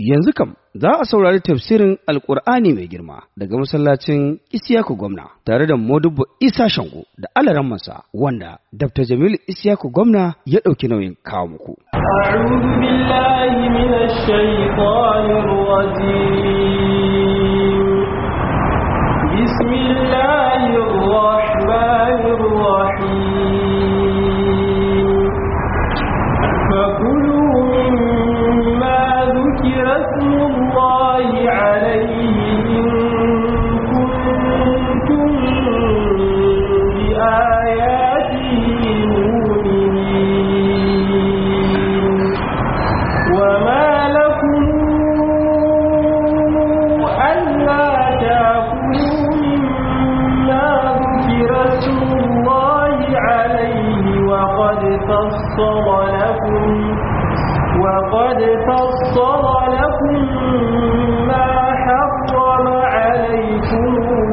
Yanzu kam za a saurari tafsirin Alƙur'ani mai girma daga masallacin Isiyaku Gwamna tare da Modubbo Isa Shango da Alarammansa wanda Dr. Jamilu Isiyaku Gwamna ya ɗauki nauyin kawo muku. أعوذ بالله من الشيطان الرجيم بسم الله الرحمن الرحيم فكلوا مما ذكر اسم الله عليه إن كنتم بآياته مؤمنين وما لكم ألا تأكلوا مما ذكر اسم الله عليه وقد فصل لكم وقد فصل لكم ما حرم عليكم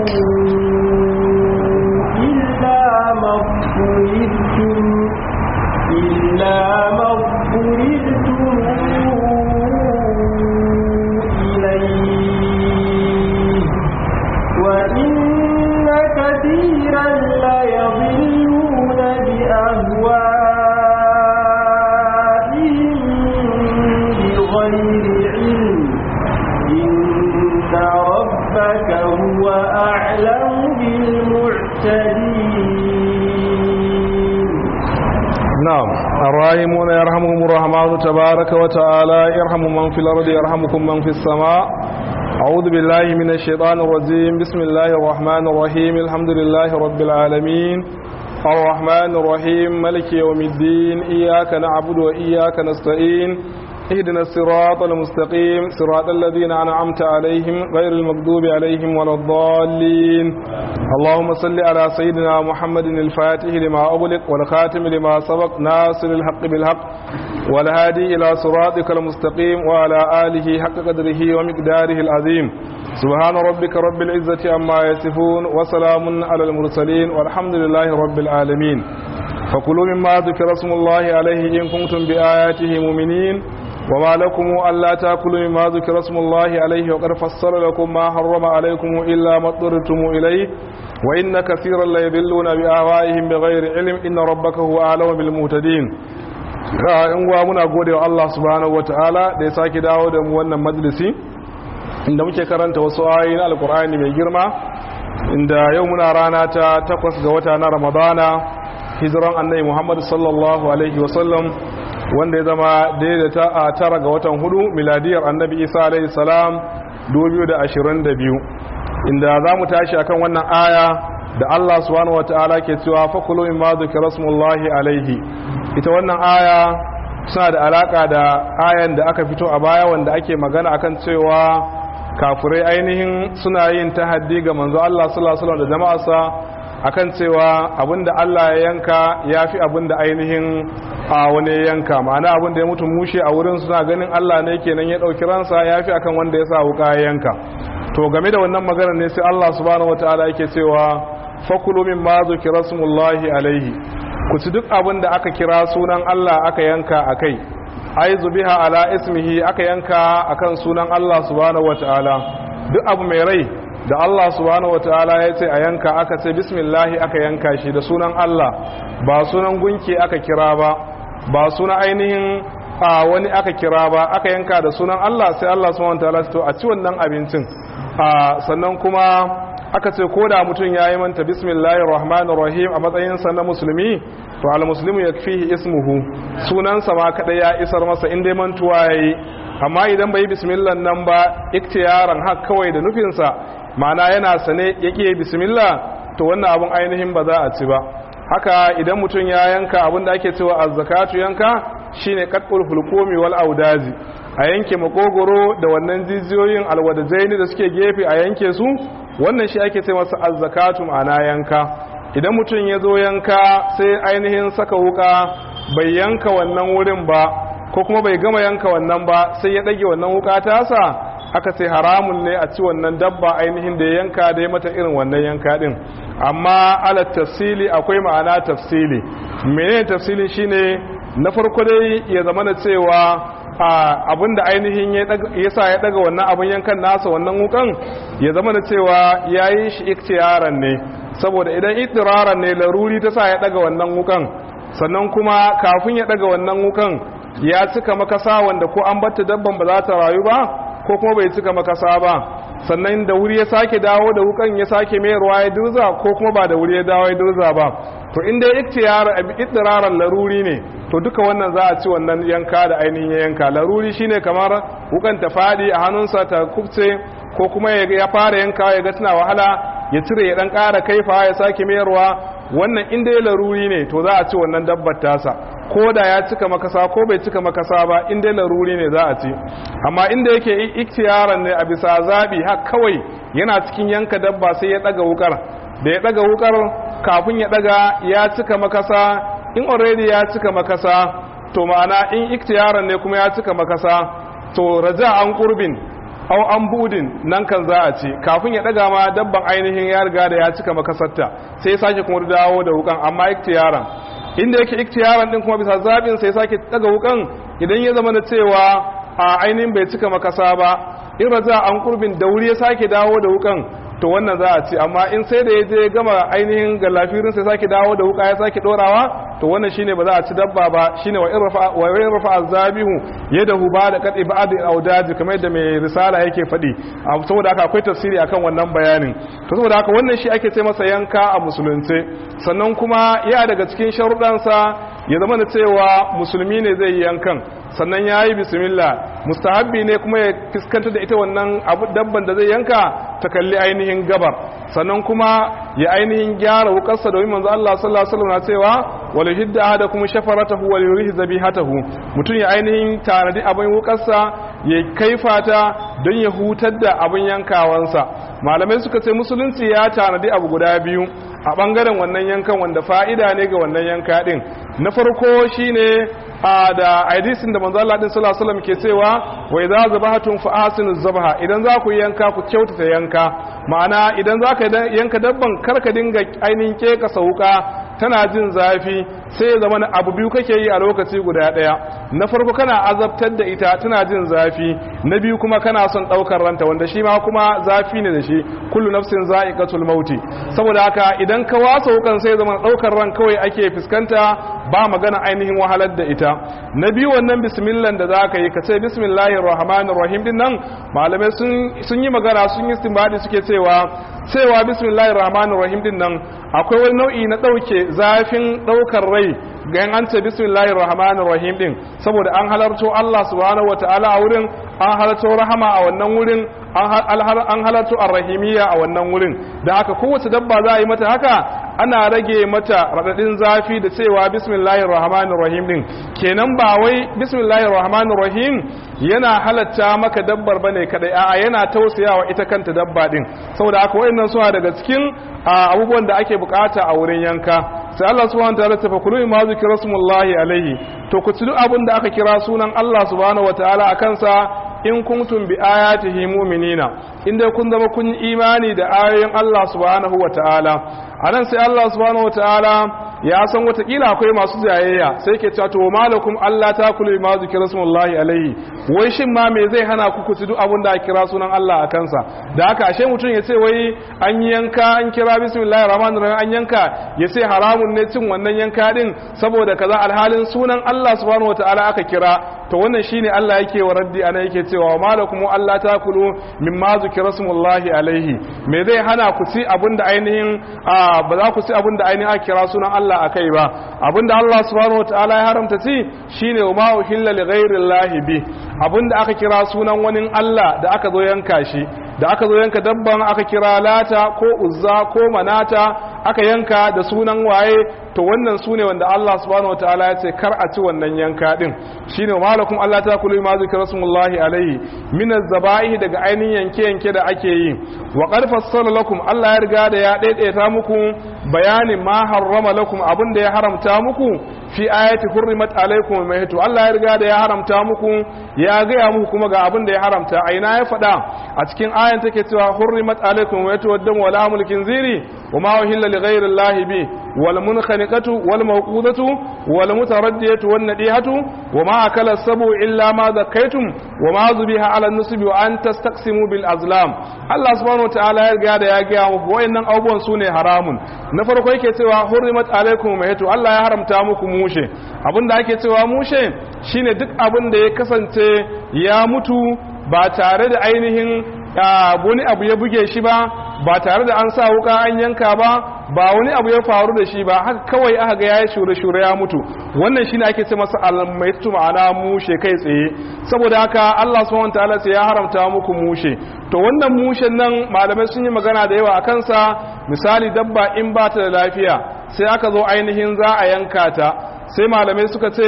إلا ما اضطررتم إلا ما اضطررتم إليه وإن كثيرا ليضلون بأهوائهم بغير علم إن ربك هو أعلم بالمعتدين نعم الراحمون يرحمهم الرحمن تبارك وتعالى يرحم من في الأرض يرحمكم من في السماء أعوذ بالله من الشيطان الرجيم بسم الله الرحمن الرحيم الحمد لله رب العالمين الرحمن الرحيم ملك يوم الدين إياك نعبد وإياك نستعين اهدنا الصراط المستقيم صراط الذين أنعمت عليهم غير المغضوب عليهم ولا الضالين اللهم صل على سيدنا محمد الفاتح لما أغلق والخاتم لما سبق ناصر الحق بالحق والهادي إلى صراطك المستقيم وعلى آله حق قدره ومقداره العظيم سبحان ربك رب العزة عما يصفون وسلام على المرسلين والحمد لله رب العالمين فكلوا مما ذكر اسم الله عليه إن كنتم بآياته مؤمنين وما لكم ألا تأكلوا مما ذكر اسم الله عليه وقد فصل لكم ما حرم عليكم إلا ما اضطررتم إليه وإن كثيرا ليضلون بآبائهم بغير علم إن ربك هو أعلم بالمهتدين in wa muna gode wa Allah subhanahu wataala da ya sake dawo da mu wannan majalisi inda muke karanta wasu ayoyi na alkur'ani mai girma inda yau muna rana ta takwas ga wata na ramadana hijiran annabi muhammad sallallahu alaihi wasallam wanda ya zama daidaita a tara ga watan hudu miladiyar annabi isa alaihi salam 2022 inda za mu tashi akan wannan aya da Allah subhanahu wata'ala ke cewa fakulu in ma dhukira rasulullahi alaihi ita wannan aya suna da alaka da ayan da aka fito a baya wanda ake magana akan cewa kafirai ainihin suna yin tahaddi ga manzo Allah sallallahu alaihi wasallam da jama'arsa akan cewa abinda Allah ya yanka yafi abinda ainihin a wani yanka ma'ana abinda ya mutu mushe a wurin suna ganin Allah ne kenan ya dauki ransa yafi akan wanda ya sa wuka ya yanka to game da wannan magana ne sai Allah subhanahu wataala yake cewa fakulu mimma zukira smullahi alaihi ku ci duk abinda aka kira sunan Allah aka yanka akai ai zubiha ala ismihi aka yanka akan sunan Allah subhanahu wataala duk abu mai rai da Allah subhanahu wataala ya ce a yanka aka ce bismillahi aka yanka shi da sunan Allah ba sunan gunki aka kira ba ba sunan ainihin a wani aka kira ba aka yanka da sunan Allah sai Allah subhanahu wataala to a ci wannan abincin a sannan kuma aka ce ko da mutum ya yi manta bismillahir rahmanir rahim a matsayinsa na musulmi to al muslimu yakfihi ismuhu sunansa ma kada ya isar masa in dai mantuwa yayi amma idan bai bismillah nan ba iktiyaran hak kawai da nufinsa ma'ana yana sane yake bismillah to wannan abun ainihin ba za a ci ba haka idan mutum ya yanka abin da ake cewa azzakatu yanka shine qat'ul hulqumi wal audazi a yanke makogoro da wannan jijiyoyin alwadajaini da suke gefe a yanke su wannan shi ake ce masa azzakatu ma'ana yanka idan mutum ya zo yanka sai ainihin saka wuka bai yanka wannan wurin ba ko kuma bai gama yanka wannan ba sai ya ɗage wannan wuka tasa aka ce haramun ne a ci wannan dabba ainihin da ya yanka da ya mata irin wannan yanka din amma ala tafsili akwai ma'ana tafsili menene tafsili shine na farko dai ya zama na cewa abinda ainihin ya sa ya daga wannan abin yankan nasa wannan wukan ya zama da cewa ya yi shi iktiyaran ne saboda idan itiraran ne laruri ta sa ya daga wannan wukan sannan kuma kafin ya daga wannan wukan ya cika makasa wanda ko an batta dabban ba za ta rayu ba ko kuma bai cika makasa ba sannan da wuri ya sake dawo da wukan ya sake mayarwa ya durza ko kuma ba da wuri ya dawo ya durza ba to inda iktiraran laruri ne to duka wannan za a ci wannan yanka da ainihin yanka laruri shine kamar wukan ta fadi a hannunsa ta kubce ko kuma ya fara yanka ya ga tana wahala ya cire ya dan ƙara kaifa ya sake mayarwa wannan inda ya laruri ne to za a ci wannan dabbar tasa ko da ya cika makasa ko bai cika makasa ba inda ya laruri ne za a ci amma inda yake iktiyaran ne a bisa zabi har kawai yana cikin yanka dabba sai ya daga wukar da ya daga wukar kafin ya daga ya cika makasa in already ya cika makasa to ma'ana in iktiyaran ne kuma ya cika makasa to raja an kurbin au an budin nan kan za a ci kafin ya daga ma dabban ainihin ya riga da ya cika makasarta sai sake kuma dawo da wukan amma iktiyaran inda yake iktiyaran din kuma bisa zabin sai sake daga wukan idan ya zama da cewa a ainihin bai cika makasa ba in raja an kurbin da wuri ya sake dawo da wukan to wannan za a ci amma in sai da ya je gama ainihin gallafirin sai sake dawo da wuka ya sake dorawa to wannan shine ba za a ci dabba ba shine wa irfa wa irfa azabihu yadahu ba da qadi ba'd audad kamar yadda mai risala yake fadi saboda haka akwai tafsiri akan wannan bayanin to saboda haka wannan shi ake ce masa yanka a musulunce sannan kuma ya daga cikin sharuɗansa ya zama da cewa musulmi ne zai yi yankan sannan ya yi bismillah mustahabbi ne kuma ya fuskanta da ita wannan abu dabban da zai yanka ta kalli ainihin gabar sannan kuma ya ainihin gyara wukarsa domin manzo Allah sallallahu alaihi wasallam na cewa wal hidda ahadakum shafaratahu wal yurihi zabihatahu mutum ya ainihin tanadi abin wukarsa ya kaifata don ya hutar da abin yankawansa malamai suka ce musulunci ya tanadi abu guda biyu a bangaren wannan yankan wanda fa'ida ne ga wannan yanka din na farko shine a da hadisin da manzo Allah din sallallahu alaihi wasallam ke cewa wa idza zabahatum fa ahsinu zabaha idan za ku yanka ku kyautata yanka ma'ana idan za ka yanka dabban kar ka dinga ainihin keka sauka tana jin zafi sai ya zama abu biyu kake yi a lokaci guda daya na farko kana azabtar da ita tana jin zafi na biyu kuma kana son daukar ranta wanda shi ma kuma zafi ne da shi kullu nafsin za'iqatul mauti saboda haka idan ka wasa wukan sai ya zama daukar ran kawai ake fuskanta ba magana ainihin wahalar da ita na biyu wannan bismillah da zaka yi ka ce bismillahir rahmanir rahim din nan malamai sun yi magana sun yi istinbadi suke cewa cewa bismillahir rahmanir rahim din nan akwai wani nau'i na dauke zafin daukar rai ga an ce bismillahir rahmanir rahim din saboda an halarto Allah subhanahu wataala a wurin an halarto rahama a wannan wurin an halarto arrahimiyya a wannan wurin da aka kowace dabba za a yi mata haka ana rage mata radadin zafi da cewa bismillahir rahmanir rahim din kenan ba wai bismillahir rahmanir rahim yana halatta maka dabbar bane kadai a'a yana tausayawa ita kanta dabba din saboda haka wayannan suna daga cikin abubuwan da ake bukata a wurin yanka sai Allah subhanahu wataala ta fakulu ma zikra rasulullahi alaihi to ku ci duk abin da aka kira sunan Allah subhanahu wataala a kansa in kuntum bi ayatihi mu'minina inda kun zama kun yi imani da ayoyin Allah subhanahu wataala anan sai Allah subhanahu wataala ya san watakila akwai masu jayayya sai ke cewa to malakum Allah ta kulu ma zikra rasulullahi alaihi wai shin ma me zai hana ku ku ci duk abin da aka kira sunan Allah a kansa da haka ashe mutum ya ce wai an yanka an kira bismillahir rahmanir rahim an yanka ya ce haramun ne cin wannan yanka din saboda kaza alhalin sunan Allah subhanahu wataala aka kira to wannan shine Allah yake wa raddi ana yake cewa malakum Allah ta kulu mimma zikra rasulullahi alaihi me zai hana ku ci abin da ainihin ba za ku ci abin da ainihin aka kira sunan Allah Allah a kai ba abinda Allah subhanahu wa ta'ala ya haramta ci shine wa ma uhilla li ghairi bi abinda aka kira sunan wani Allah da aka zo yanka shi da aka zo yanka dabban aka kira lata ko uzza ko manata aka yanka da sunan waye to wannan sune wanda Allah subhanahu wataala ya ce kar a ci wannan yanka din shine malakum Allah ta kulu ma zikra rasulullahi alaihi min az-zabaih daga ainihin yanke yanke da ake yi wa qad fassala lakum Allah ya riga da ya daidaita muku bayanin ma harrama lakum abinda ya haramta muku fi ayati hurrimat alaikum maytu Allah ya riga da ya haramta muku ya gaya muku kuma ga abin da ya haramta a ina ya faɗa a cikin ayan take cewa hurrimat alaikum maytu waddam wala mulkin ziri wa ma uhilla li ghayri Allah bi wal munkhaniqatu wal mawqudatu wal mutaraddiyatu wan nadihatu wa ma akala sabu illa ma zakaytum wa ma zubiha ala nusbi wa an tastaqsimu bil azlam Allah subhanahu wataala ya riga da ya ga muku wayannan abubuwan sune haramun na farko yake cewa hurrimat alaikum maytu Allah ya haramta muku mushe abinda ake cewa mushe shine duk abin da ya kasance ya mutu ba tare da ainihin wani abu ya buge shi ba ba tare da an sa wuka an yanka ba ba wani abu ya faru da shi ba haka kawai aka ga yayi shure-shure ya mutu wannan shine ake ce masa almaitu ma'ana mushe kai tsaye saboda haka Allah subhanahu wataala sai ya haramta muku mushe to wannan mushen nan malamai sun yi magana da yawa akan sa misali dabba in ba ta da lafiya sai aka zo ainihin za a yanka ta sai malamai suka ce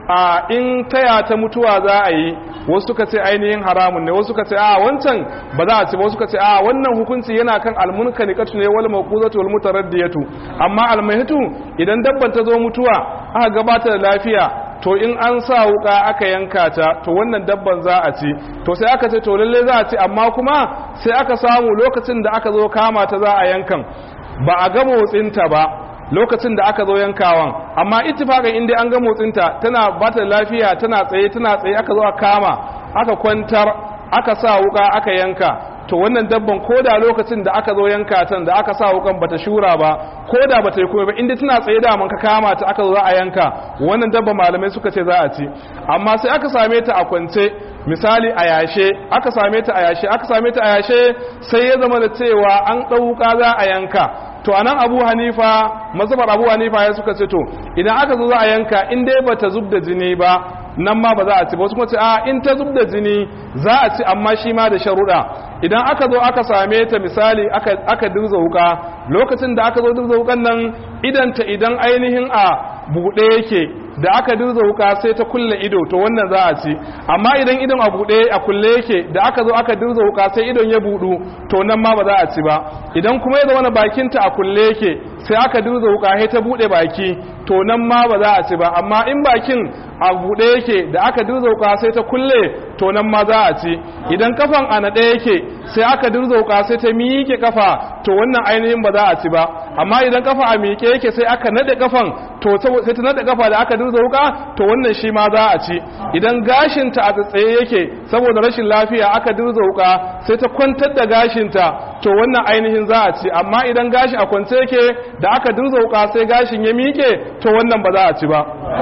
a in taya ta mutuwa za a yi wasu suka ce ainihin haramun ne wasu suka ce a wancan ba za a ci ba wasu suka ce a wannan hukunci yana kan almunka ne katu ne wal maquzatu wal mutaraddiyatu amma almaitu idan dabban ta zo mutuwa aka gabata da lafiya to in an sa wuka aka yanka ta to wannan dabban za a ci to sai aka ce to lalle za a ci amma kuma sai aka samu lokacin da aka zo kama ta za a yankan ba a ga motsinta ba lokacin da aka zo yankawan amma ittifaqan inda an ga motsinta tana bata lafiya tana tsaye tana tsaye aka zo aka kama aka kwantar aka sa wuka aka yanka to wannan dabban koda lokacin da aka zo yanka tan da aka sa wukan bata shura ba koda bata yi komai ba inda tana tsaye da man ka kama ta aka zo za a yanka wannan dabban malamai suka ce za a ci amma sai aka same ta a kwance misali a yashe aka same ta a yashe aka same ta a yashe sai ya zama da cewa an ɗauka za a yanka to anan abu hanifa mazhabar abu hanifa ya suka ce to idan aka zo za a yanka in dai bata zub da jini ba nan ma ba za a ci ba wasu kuma ce a in ta zub da jini za a ci amma shi ma da sharuɗa idan aka zo aka same ta misali aka aka dirza wuka lokacin da aka zo dirza wukan nan idan ta idan ainihin a buɗe yake da aka dirza wuka sai ta kulle ido to wannan za a ci amma idan idon a buɗe a kulle yake da aka zo aka dirza wuka sai idon ya buɗu to nan ma ba za a ci ba idan kuma ya zama bakinta a kulle yake sai aka dirza wuka sai ta buɗe baki to nan ma ba za a ci ba amma in bakin a buɗe yake da aka dirza wuka sai ta kulle to nan ma za a ci idan kafan a naɗe yake sai aka dirza wuka sai ta miƙe kafa to wannan ainihin ba za a ci ba amma idan kafa a miƙe yake sai aka naɗe kafan to sai ta naɗe kafa da aka dirza wuka to wannan shi ma za a ci idan gashinta a tsaye yake saboda rashin lafiya aka dirza wuka sai ta kwantar da gashinta to wannan ainihin za a ci amma idan gashi a kwance yake da aka dirza wuka sai gashin ya miƙe to wannan ba za a ci ba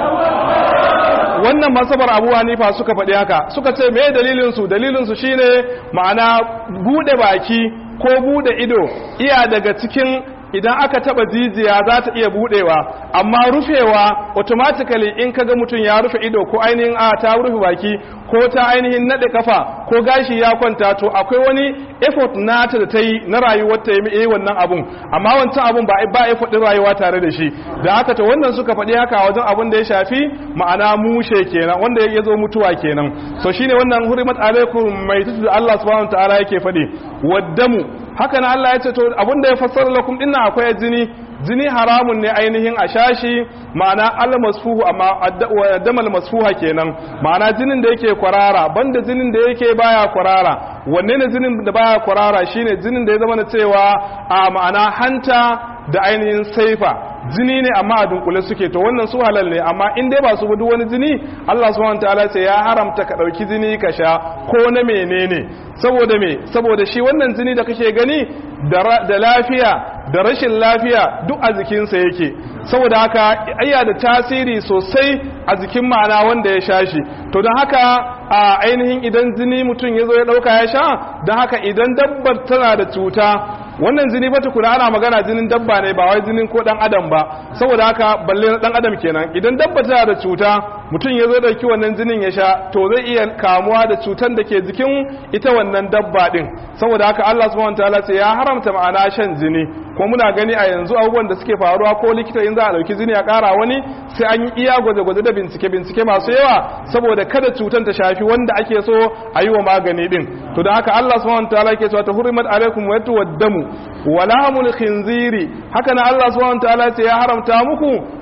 wannan masabar abu hanifa suka faɗi haka suka ce me dalilinsu dalilinsu shine ma'ana bude baki ko bude ido iya daga cikin idan aka taba jijiya za ta iya budewa amma rufewa automatically in kaga mutum ya rufe ido ko ainihin a ta rufe baki ko ta ainihin nade kafa ko gashi ya kwanta to akwai wani effort nata da ta yi na rayuwar ta yi wannan abun amma wancan abun ba ba effort din rayuwa tare da shi da haka to wannan suka faɗi haka wajen abun da ya shafi ma'ana mushe kenan wanda ya zo mutuwa kenan so shine wannan hurimat alaikum mai tutu Allah subhanahu wa ta'ala yake faɗi waddamu haka na Allah ya ce to abinda ya fassara lakum dinnan akwai jini jini haramun ne ainihin a shashi ma'ana al-masfuhu amma damal masfuha kenan ma'ana jinin da yake kwarara banda jinin da yake baya kwarara wanne ne jinin da baya kwarara shine jinin da ya zama na cewa a ma'ana hanta da ainihin saifa jini ne amma a dunkule suke to wannan su halal ne amma in dai ba su duk wani jini Allah subhanahu wataala sai ya haramta ka dauki jini ka sha ko na menene saboda me saboda shi wannan jini da kake gani da lafiya da rashin lafiya duk a jikinsa yake saboda haka ayya da tasiri sosai a jikin ma'ana wanda ya sha shi to don haka a ainihin idan jini mutum ya zo ya dauka ya sha don haka idan dabbar tana da cuta wannan jini ba tukuna ana magana jinin dabba ne ba wai jinin ko dan adam ba saboda haka balle na dan adam kenan idan dabba tana da cuta mutum ya zo dauki wannan jinin ya sha to zai iya kamuwa da cutan da ke jikin ita wannan dabba din saboda haka Allah subhanahu wataala ce ya haramta ma'ana shan jini ko muna gani a yanzu abubuwan da suke faruwa ko likita in za a dauki jini a kara wani sai an yi iya gwaje-gwaje da bincike-bincike masu yawa saboda kada cutan ta shafi wanda ake so a yi wa magani din to da haka Allah subhanahu wataala yake cewa ta hurimat alaikum wa damu wa lahmul khinziri haka na Allah subhanahu wataala ce ya haramta muku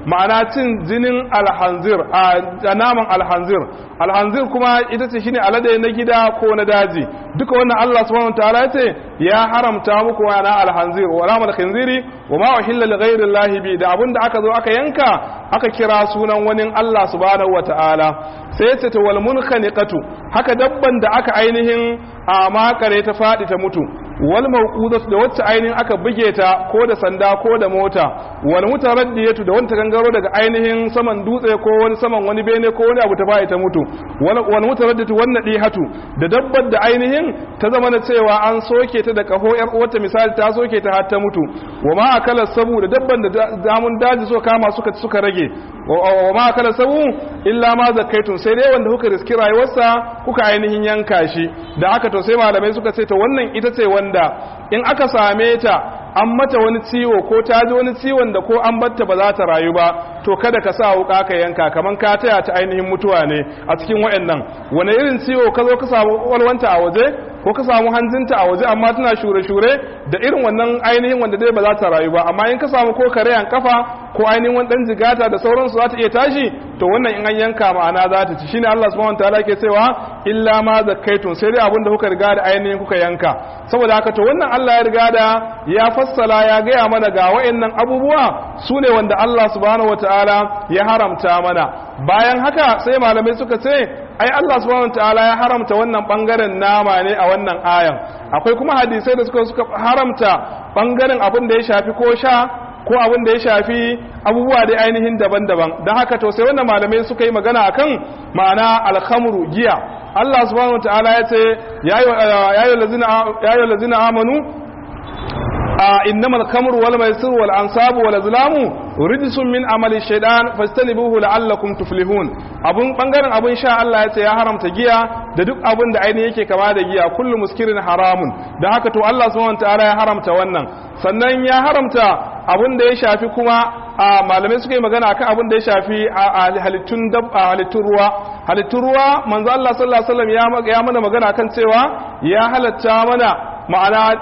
ma'ana cin jinin alhanzir a naman alhanzir alhanzir kuma ita ce shine alade na gida ko na daji duka wannan Allah subhanahu wataala ya ce ya haramta muku wa na alhanzir wa ramal khinziri wa ma uhilla li ghayri llahi bi da abinda aka zo aka yanka aka kira sunan wani Allah subhanahu wataala sai ya ce ta wal munkhaniqatu haka dabban da aka ainihin a makare ta fadi ta mutu wal mawqudatu da wacce ainihin aka buge ta ko da sanda ko da mota wal mutaraddiyatu da wanda gangaro daga ainihin saman dutse ko wani saman wani bene ko wani abu ta bai ta mutu wal wal mutaraddiyatu wan nadihatu da dabbar da ainihin ta zama na cewa an soke ta da kaho yar uwarta misali ta soke ta har ta mutu wa ma akala sabu da dabban da damun daji so kama suka suka rage wa ma akala sabu illa ma zakaitun sai dai wanda kuka riski rayuwarsa kuka ainihin yanka shi da aka to sai malamai suka ce to wannan ita ce wanda in aka same ta an mata wani ciwo ko ta ji wani ciwon da ko an batta ba za ta rayu ba to kada ka sa wuka ka yanka kaman ka taya ta ainihin mutuwa ne a cikin wayannan wani irin ciwo ka zo ka samu walwanta a waje ko ka samu hanzinta a waje amma tana shure-shure da irin wannan ainihin wanda dai ba za ta rayu ba amma in ka samu ko kareyan kafa ko ainihin wani dan jigata da sauransu za ta iya tashi to wannan in an yanka ma'ana za ta ci shine Allah subhanahu wataala ke cewa illa ma zakkaitun sai dai abin da kuka riga da ainihin kuka yanka saboda haka to wannan Allah ya riga da ya fassala ya gaya mana ga wayannan abubuwa su ne wanda Allah subhanahu wataala ya haramta mana bayan haka sai malamai suka ce ai Allah subhanahu wataala ya haramta wannan bangaren nama ne a wannan ayan akwai kuma hadisai da suka suka haramta bangaren abin da ya shafi ko sha ko abin da ya shafi abubuwa da ainihin daban-daban don haka to sai wannan malamai suka yi magana akan ma'ana alhamru giya Allah subhanahu wataala ya ce ya yi lazina amanu إنما الخمر والميسر والأنصاب والأزلام رجس من عمل الشيطان فاجتنبوه لعلكم تفلحون abun bangaren abun sha Allah ya ce ya haramta giya da duk abun da ainihin yake kama da giya kullu muskirin haramun da haka to Allah subhanahu wataala ya haramta wannan sannan ya haramta abun da ya shafi kuma a malamai suka yi magana akan abun da ya shafi a halittun halittun ruwa halittun ruwa manzo Allah sallallahu alaihi wasallam ya mana magana kan cewa ya halatta mana ma'ana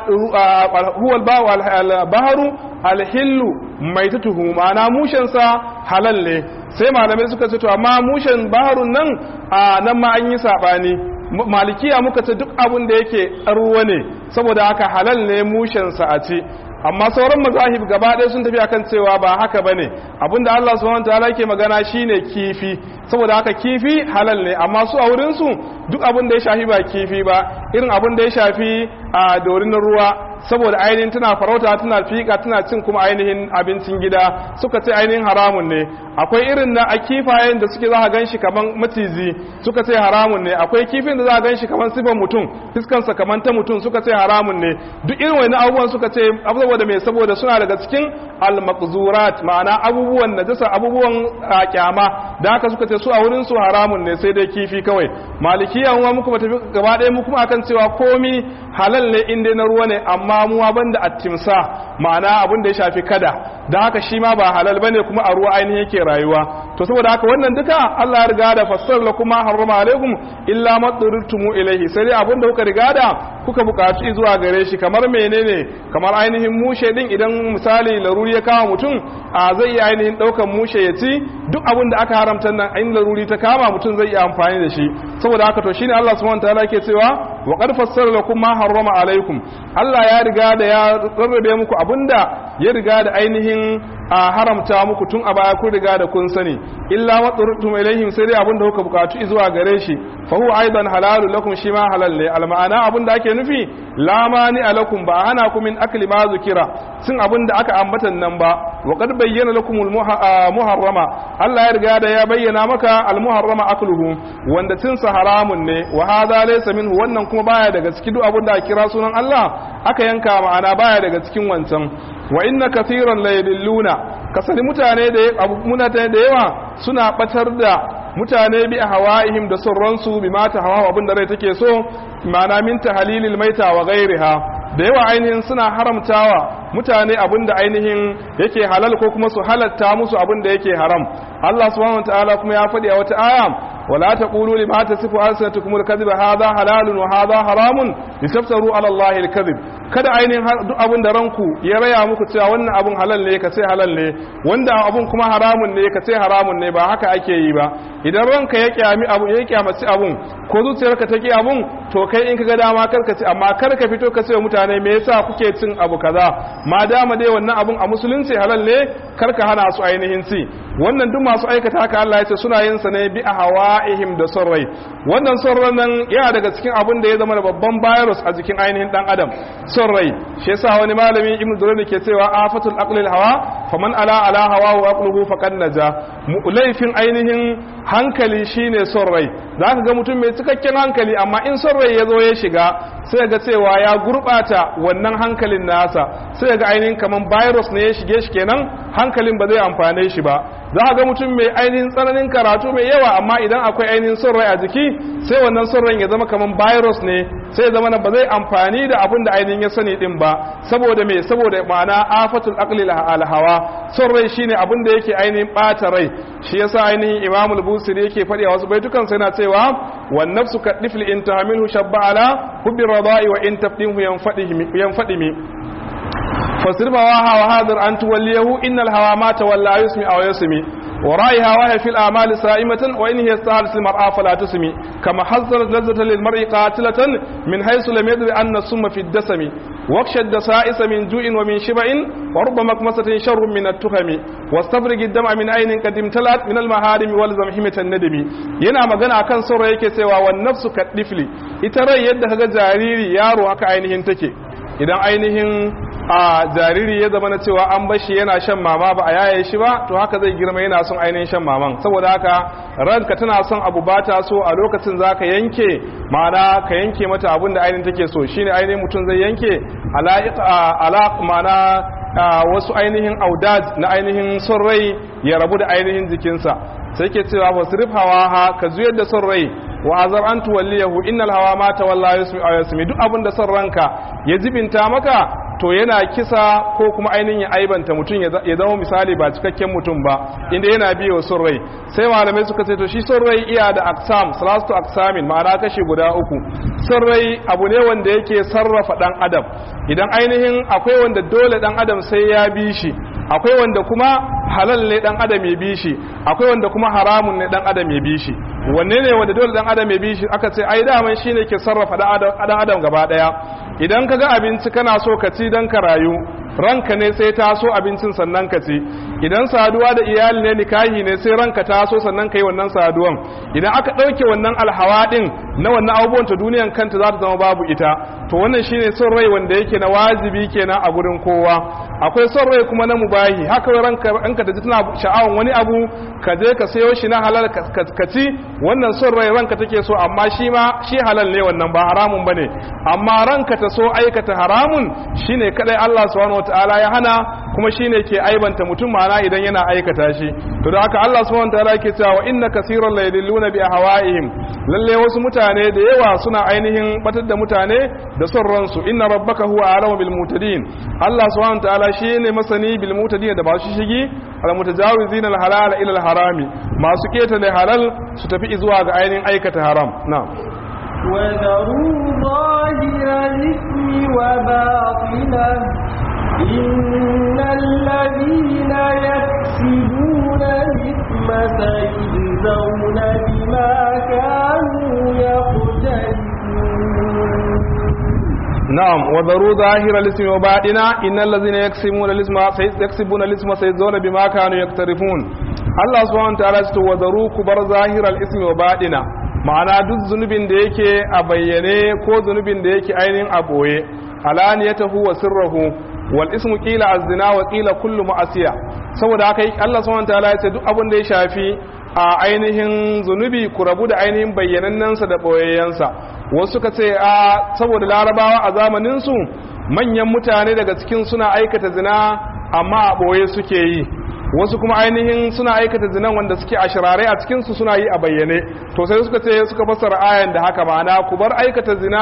huwal baharu alhillu mai tutuhu ma'ana mushensa halal ne sai malamai suka ce to amma mushen baharun nan a nan ma an yi saɓani malikiya muka ce duk abin da yake ruwa ne saboda haka halal ne mushensa a ci amma sauran mazahib gaba ɗaya sun tafi akan cewa ba haka bane abinda Allah subhanahu wataala yake magana shine kifi saboda haka kifi halal ne amma su a wurin su duk abin da ya shafi ba kifi ba irin abin da ya shafi a dorin ruwa saboda ainihin tana farauta tana fika tana cin kuma ainihin abincin gida suka ce ainihin haramun ne akwai irin na a kifayen da suke za a ganshi kaman maciji suka ce haramun ne akwai kifin da za a ganshi kaman sifan mutum fiskansa kaman ta mutum suka ce haramun ne duk irin wani abubuwan suka ce saboda mai saboda suna daga cikin al-maqzurat ma'ana abubuwan najasa abubuwan kyama da haka suka ce su a wurin su haramun ne sai dai kifi kawai malikiya mu muku tafi gaba ɗaya mu kuma akan cewa komi halal ne inda na ruwa ne amma mu banda attimsa ma'ana abin da ya shafi kada da haka shi ma ba halal bane kuma a ruwa ainihin yake rayuwa to saboda haka wannan duka Allah ya riga da fassar la kuma harrama alaikum illa ma turutumu ilaihi sai dai abin da kuka riga da kuka buƙaci zuwa gare shi kamar menene kamar ainihin mushe din idan misali laruri ya kama mutum a zai iya ainihin ɗaukan mushe ya ci duk abin da aka haramta nan in laruri ta kama mutum zai iya amfani da shi saboda haka to shine Allah subhanahu wataala yake cewa wa qad fassara lakum ma harrama alaikum Allah ya riga da ya rarrabe muku abinda ya riga da ainihin a haramta muku tun a baya kun riga da kun sani illa ma turtum ilaihim sai dai abinda kuka bukatu zuwa gare shi fa huwa aidan halalu lakum shi ma halal ne al ma'ana abinda ake nufi la mani alakum ba hana ku min akli ma zukira sun abinda aka ambatan nan ba wa qad bayyana lakum al muharrama Allah ya riga da ya bayyana maka al muharrama akluhu wanda cin sa haramun ne wa hadha laysa minhu wannan kuma baya daga cikin duk abinda aka kira sunan Allah aka yanka ma'ana baya daga cikin wancan wa inna kathiran la yadilluna kasani mutane da mutane da yawa suna batar da mutane bi hawaihim da surransu bi mata hawa abin da rai take so ma'ana min tahlilil maita wa ghairiha da yawa ainihin suna haramtawa mutane abin da ainihin yake halal ko kuma su halatta musu abin da yake haram Allah subhanahu wataala kuma ya faɗi a wata aya wala taqulu lima tasifu alsanatukum alkadhiba hadha halalun wa hadha haramun litaftaru ala Allah al-kadhib kada ainihin duk abin da ranku ya raya muku cewa wannan abun halal ne ka ce halal ne wanda abun kuma haramun ne ka ce haramun ne ba haka ake yi ba idan ranka ya kyami abu ya kyamaci abun ko zuciyarka ta ki abun to kai in kaga dama kar ka ci amma kar ka fito ka ce mutane me yasa kuke cin abu kaza ma dama dai wannan abun a musulunci halal ne kar ka hana su ainihin ci wannan duk masu aikata haka Allah ya ce suna yin sa ne bi ahwa'ihim da son rai wannan son ran nan yana daga cikin abin da ya zama da babban virus a jikin ainihin dan adam son rai shi yasa wani malami ibnu durani ke cewa afatul aqlil hawa faman ala ala hawa wa aqluhu faqad naja laifin ainihin hankali shine son rai zaka ga mutum mai cikakken hankali amma in son rai ya zo ya shiga sai ga cewa ya gurbata wannan hankalin nasa sai ga ainihin kaman virus ne ya shige shi kenan hankalin ba zai amfane shi ba za ga mutum mai ainihin tsananin karatu mai yawa amma idan akwai ainihin son rai a jiki sai wannan son rai ya zama kaman virus ne sai zama na ba zai amfani da abin da ainihin ya sani din ba saboda me saboda ma'ana afatul aqli alhawa son rai shine abin da yake ainihin bata rai shi yasa ainihin imamul busiri yake faɗi a wasu baitukan sai na cewa wan nafsu kadifli in tahmilhu shabba ala hubbi radai wa in tafdinhu yanfadimi فاصرف هواها وهاذر أن توليه إن الهوى ما تولى يسمي أو يسمي ورائها وهي في الأعمال سائمة وإن هي استهلت المرأة فلا تسمي كما حذرت لذة للمرء قاتلة من حيث لم يدر أن السم في الدسم واخشى الدسائس من جوع ومن شبع ورب مكمسة شر من التهم واستفرق الدمع من عين قد امتلأت من المهارم والزم حمة الندم yana magana akan saura yake cewa wan nafsu kadifli ita rai yadda kaga jariri yaro haka ainihin take idan ainihin a jariri ya zama na cewa an bashi yana shan mama ba a yaye shi ba to haka zai girma yana son ainihin shan maman saboda haka ranka tana son abu ba ta so a lokacin za ka yanke ma'ana ka yanke mata abin da ainihin take so shine ainihin mutum zai yanke ala ma'ana wasu ainihin audad na ainihin son rai ya rabu da ainihin jikinsa sai ke cewa ba su hawa ha ka zuyar da son rai wa azar an tuwalliyahu innal hawa ma tawalla yasmi aw yasmi duk abin da son ranka ya jibinta maka to yana kisa ko kuma ainihin ya aibanta mutum ya zama misali ba cikakken mutum ba inda yana biyo son rai sai malamai suka ce to shi son rai iya da aksam salatu aksamin ma'ana kashi guda uku son rai abu ne wanda yake sarrafa dan adam idan ainihin akwai wanda dole dan adam sai ya bi shi akwai wanda kuma halal ne dan adam ya bi shi akwai wanda kuma haramun ne dan adam ya bi shi wanne ne wanda dole dan adam ya bi shi aka ce ai daman shine ke sarrafa dan adam gaba daya idan ka ga abinci kana so ka ci dan ka rayu ranka ne sai ta so abincin sannan ka ci idan saduwa da iyali ne nikahi ne sai ranka ta so sannan ka yi wannan saduwan idan aka ɗauke wannan alhawa ɗin na wannan abubuwan ta duniyan kanta za ta zama babu ita to wannan shine son rai wanda yake na wajibi kenan a gurin kowa akwai son rai kuma na mubahi haka ranka ranka ta ji tana sha'awan wani abu ka je ka sayo shi na halal ka ci wannan son rai ranka take so amma shi ma shi halal ne wannan ba haramun bane amma ranka ta so aikata haramun shine kadai Allah subhanahu wataala ya hana kuma shine ke aibanta mutum ma'ana idan yana aikata shi to da haka Allah subhanahu wataala yake cewa wa inna kaseeran la yadilluna bi ahwa'ihim lalle wasu mutane da yawa suna ainihin batar da mutane da son ransu inna rabbaka huwa a'lamu bil mutadin Allah subhanahu wataala shine masani bil mutadin da ba su shigi al mutajawizina al halala ila al harami masu ketare halal su tafi zuwa ga ainihin aikata haram na'am وذروا ظاهر الإثم وباطنه إن الذين يكسبون الإثم سيجزون بما كانوا يقترفون نعم وذروا ظاهر الاسم وباطنا إن الذين يكسبون الاسم يكسبون الاسم سيجزون بما كانوا يقترفون الله سبحانه وتعالى وذروا كبر ظاهر الاسم وباطنا ma'ana duk zunubin da yake a bayyane ko zunubin da yake ainihin a boye alaniyatahu wa sirrahu wal ismu qila az-zina wa qila kullu ma'asiya saboda haka Allah subhanahu wataala ya ce duk abin da ya shafi a ainihin zunubi ku rabu da ainihin bayyanannansa da boyayyansa wasu suka ce a saboda larabawa a zamanin su manyan mutane daga cikin suna aikata zina amma a boye suke yi wasu kuma ainihin suna aikata zinan wanda suke a shirare a cikinsu suna yi a bayyane to sai suka ce suka fassara ayan da haka ma'ana ku bar aikata zina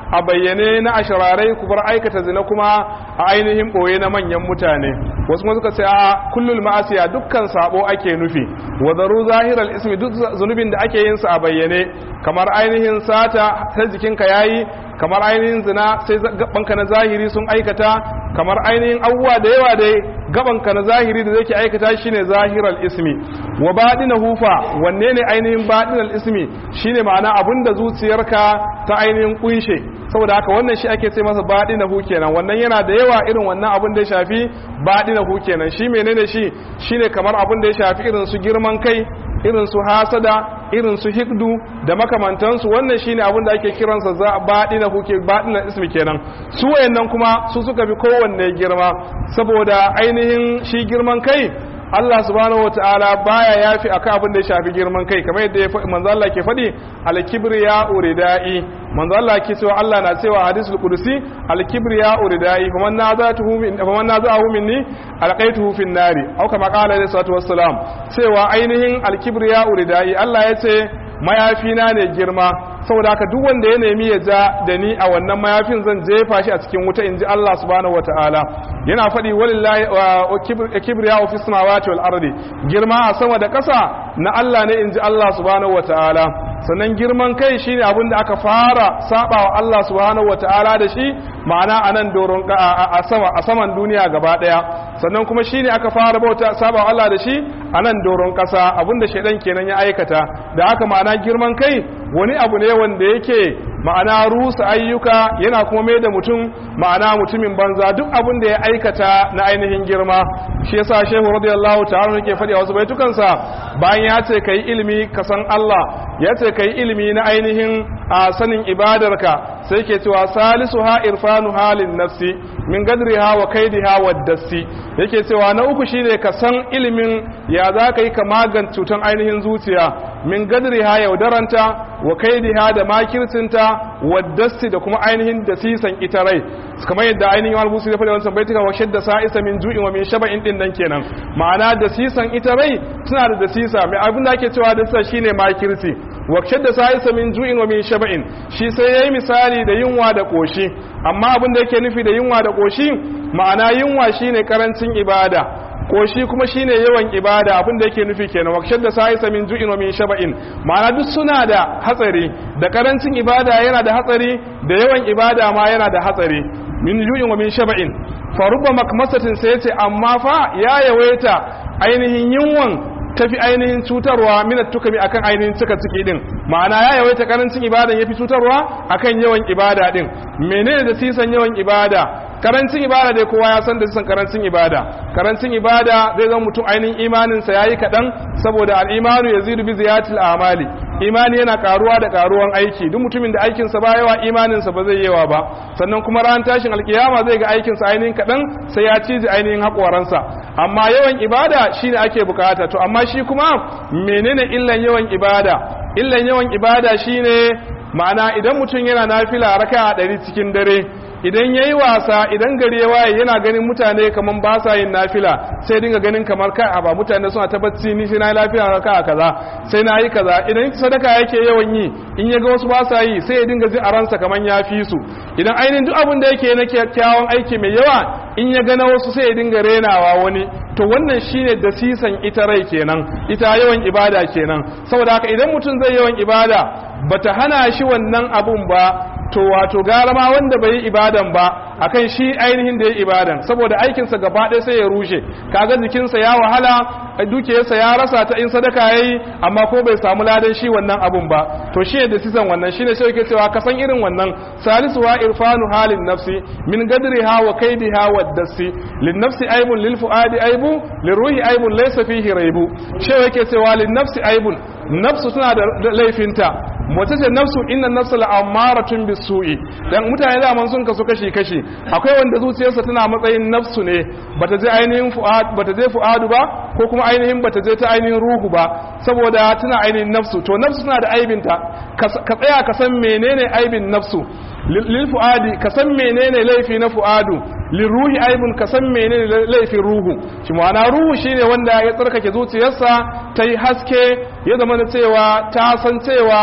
a bayyane na ashirarai ku bar aikata zina kuma a ainihin boye na manyan mutane wasu kuma suka ce a kullul ma'asiya dukkan sabo ake nufi wa zaru zahiral ismi duk zunubin da ake yin sa a bayyane kamar ainihin sata sai jikinka yayi kamar ainihin zina sai gabanka na zahiri sun aikata kamar ainihin abubuwa da yawa dai gabanka na zahiri da zai aikata shine zahiral ismi wa badina hufa wanne ne ainihin badinal ismi shine ma'ana abinda zuciyarka ta ainihin kunshe saboda haka wannan shi ake ce masa badina hu kenan wannan yana da yawa irin wannan abin da ya shafi badina hu kenan shi menene shi shine kamar abin da ya shafi irin su girman kai irin su hasada irin su hikdu da makamantansu wannan shine abin da ake kiransa za baɗina huke baɗina ismi kenan su wayannan kuma su suka fi kowanne girma saboda ainihin shi girman kai Allah subhanahu wataala baya yafi akan abin da ya shafi girman kai kamar yadda ya manzo Allah ke faɗi al-kibriya uridai manzo Allah ke cewa Allah na cewa hadisul qudusi al-kibriya uridai faman nazatuhu min faman nazahu minni alqaituhu fin nari au kama qala alayhi salatu wassalam cewa ainihin al-kibriya uridai Allah ya ce mayafina ne girma saboda haka duk wanda ya nemi ya ja da ni a wannan mayafin zan jefa shi a cikin wuta in ji Allah subhanahu wataala yana faɗi walillahi wa kibriya fi samawati wal ardi girma a sama da ƙasa na Allah ne in ji Allah subhanahu wataala sannan girman kai shine abin da aka fara saba wa Allah subhanahu wataala da shi ma'ana a nan doron a sama a saman duniya gaba daya sannan kuma shine aka fara bauta saba wa Allah da shi a nan doron ƙasa abinda shaidan kenan ya aikata da haka ma'ana girman kai wani abu ne wanda yake ma'ana rusa ayyuka yana kuma mai da mutum ma'ana mutumin banza duk abin da ya aikata na ainihin girma shi yasa shehu radiyallahu ta'ala yake faɗi a wasu baitukansa bayan ya ce kai ilimi ka san Allah ya ce kai ilimi na ainihin a sanin ibadarka sai ke cewa salisu ha irfanu halin nafsi min gadriha wa kaidiha wa dassi yake cewa na uku shine ka san ilimin ya za ka yi ka magan cutan ainihin zuciya min gadriha yaudaranta wa kaidiha da makircinta wa dassi da kuma ainihin dasisan ita rai kamar yadda ainihin wal musu ya faɗi wancan baitika wa shadda sa'isa min ju'in wa min shaba'in din nan kenan ma'ana dasisan ita rai suna da dasisa mai abin da ake cewa dasisa shine makirci wa shadda sa'isa min ju'in wa min shaba'in shi sai yayi misali da yunwa da koshi amma abin da yake nufi da yunwa da koshi ma'ana yunwa shine karancin ibada koshi kuma shine yawan ibada abin da yake nufi kenan wakshar da sa'isa min ju'in wa min shaba'in ma'ana duk suna da hatsari da karancin ibada yana da hatsari da yawan ibada ma yana da hatsari min ju'in wa min shaba'in fa rubba makmasatin sai yace amma fa ya yawaita ainihin yunwan tafi ainihin cutarwa minat tukami akan ainihin cika ciki din ma'ana ya yawaita karancin ibadan yafi cutarwa akan yawan ibada din menene da sisan yawan ibada karancin ibada dai kowa ya san da sisan karancin ibada karancin ibada zai zama mutum ainihin imanin sa yayi kadan saboda al-imanu yazidu bi ziyatil amali imani yana karuwa da karuwan aiki duk mutumin da aikin sa ba yawa imanin sa ba zai yawa ba sannan kuma ran tashin alkiyama zai ga aikin sa ainihin kadan sai ya ciji ainihin hakoransa amma yawan ibada shine ake bukata to amma shi kuma menene illan yawan ibada illan yawan ibada shine ma'ana idan mutum yana nafila raka'a 100 cikin dare idan yayi wasa idan gari ya waye yana ganin mutane kaman ba sa yin nafila sai dinga ganin kamar kai a ba mutane suna ta bacci ni sai na yi lafiya raka kaza sai na yi kaza idan sadaka yake yawan yi in ya ga wasu ba sa yi sai ya dinga ji a ransa kaman ya fi su idan ainihin duk abin da yake na kyakkyawan aiki mai yawa in ya ga na wasu sai ya dinga renawa wani to wannan shine da sisan ita rai kenan ita yawan ibada kenan saboda haka idan mutum zai yawan ibada bata hana shi wannan abun ba to wato gara ma wanda bai yi ibadan ba akan shi ainihin da ya ibadan saboda aikinsa gaba ɗaya sai ya rushe kaga jikinsa ya wahala dukiyarsa ya rasa ta in sadaka yayi amma ko bai samu ladan shi wannan abun ba to shi da sisan wannan shine sai yake cewa ka san irin wannan salisu wa irfanu halin nafsi min gadriha wa kaidiha wa dasi lin nafsi aibun lil fuadi aibu liruhi aibun laysa fihi raibu shi yake cewa lin nafsi aibun nafsu suna da laifinta mace ce nafsu inna nafsu la'amaratun bisu'i dan mutane da man sun kasu kashi kashi akwai wanda zuciyarsa tana matsayin nafsu ne bata je ainihin fu'ad bata je fu'adu ba ko kuma ainihin bata je ta ainihin ruhu ba saboda tana ainihin nafsu to nafsu tana da aibinta ka tsaya ka san menene aibin nafsu lil fu'adi ka san menene laifi na fu'adu lil ruhi aibun ka san menene laifin ruhu shi ma'ana ruhu shine wanda ya tsarkake zuciyarsa ta yi haske ya zama da cewa ta san cewa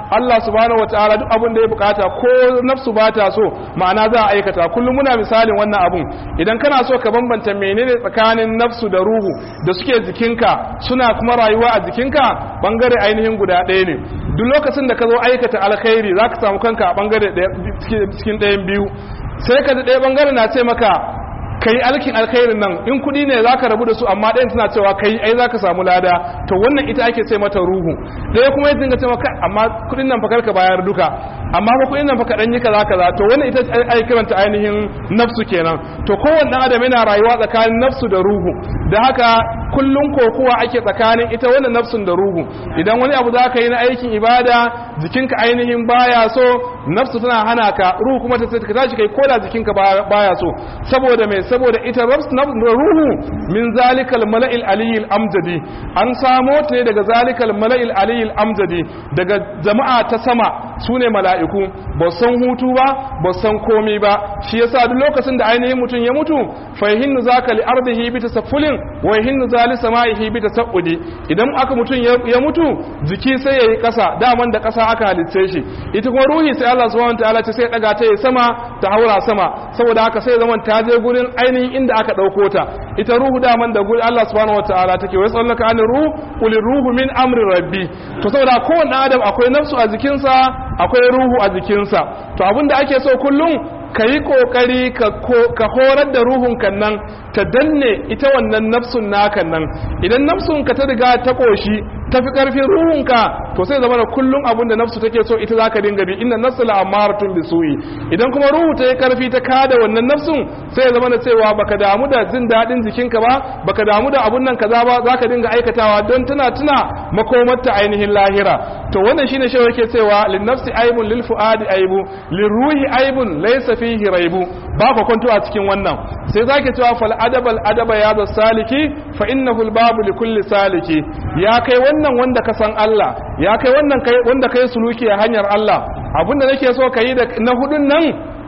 Allah subhanahu wataala duk abin da ya bukata ko nafsu ba ta so ma'ana za a aikata kullum muna misalin wannan abun idan kana so ka bambanta menene tsakanin nafsu da ruhu da suke jikinka suna kuma rayuwa a jikinka bangare ainihin guda ɗaya ne duk lokacin da ka zo aikata alkhairi za ka samu kanka a bangare cikin ɗayan biyu sai ka da ɗaya bangare na ce maka kai alkin alkhairin nan in kudi ne zaka rabu da su amma ɗayan tana cewa kai ai zaka samu lada to wannan ita ake ce mata ruhu ɗaya kuma ya dinga cewa kai amma kudin nan fa karka bayar duka amma fa kudin nan fa kadan yi kaza kaza to wannan ita ai kiranta ainihin nafsu kenan to kowanne dan adam yana rayuwa tsakanin nafsu da ruhu da haka kullun kokuwa ake tsakanin ita wannan nafsun da ruhu idan wani abu zaka yi na aikin ibada jikinka ainihin baya so nafsu tana hana ka ruhu kuma ta ka tashi kai koda jikinka baya so saboda mai saboda ita ruhu min zalikal mala'il aliyil amjadi an samo ta ne daga zalikal mala'il aliyil amjadi daga jama'a ta sama sune mala'iku ba san hutu ba ba san komai ba shi yasa duk lokacin da ainihin mutum ya mutu fa yahinnu zaka li ardihi bi tasaffulin wa yahinnu zali samaihi bi tasaudi idan aka mutum ya mutu jiki sai yayi kasa daman da kasa aka halitce shi ita kuma ruhi sai Allah subhanahu wataala ta sai daga ta yi sama ta haura sama saboda haka sai zaman ta je gurin ainihin inda aka ɗauko ta ita ruhu daman da gurin Allah subhanahu wa ta'ala take wai tsallaka an ruhu qul ruhu min amri rabbi to saboda kowanne adam akwai nafsu a jikinsa akwai ruhu a jikinsa to abinda ake so kullum ka yi ƙoƙari ka horar da ruhunka nan ta danne ita wannan nafsun naka nan idan nafsun ka ta riga ta ƙoshi ta fi ƙarfin ruhunka to sai zama da kullum abin da nafsu take so ita za ka dinga bi inna nafsu la amaratun bi su'i idan kuma ruhu ta yi ƙarfi ta kada wannan nafsun sai ya zama da cewa baka damu da jin daɗin jikinka ba baka damu da abun nan kaza ba za ka dinga aikatawa don tana tuna makomarta ainihin lahira to wannan shine shi yake cewa lin nafsi aibun lil fuadi aibu lil ruhi aibun laysa fihi raibu ba ka kwanto a cikin wannan sai zaki cewa fal adabal adaba ya da saliki fa innahu al babu li kulli saliki ya kai wannan wanda ka san Allah ya kai wannan kai wanda kai suluki a hanyar Allah abinda nake so ka yi da na hudun nan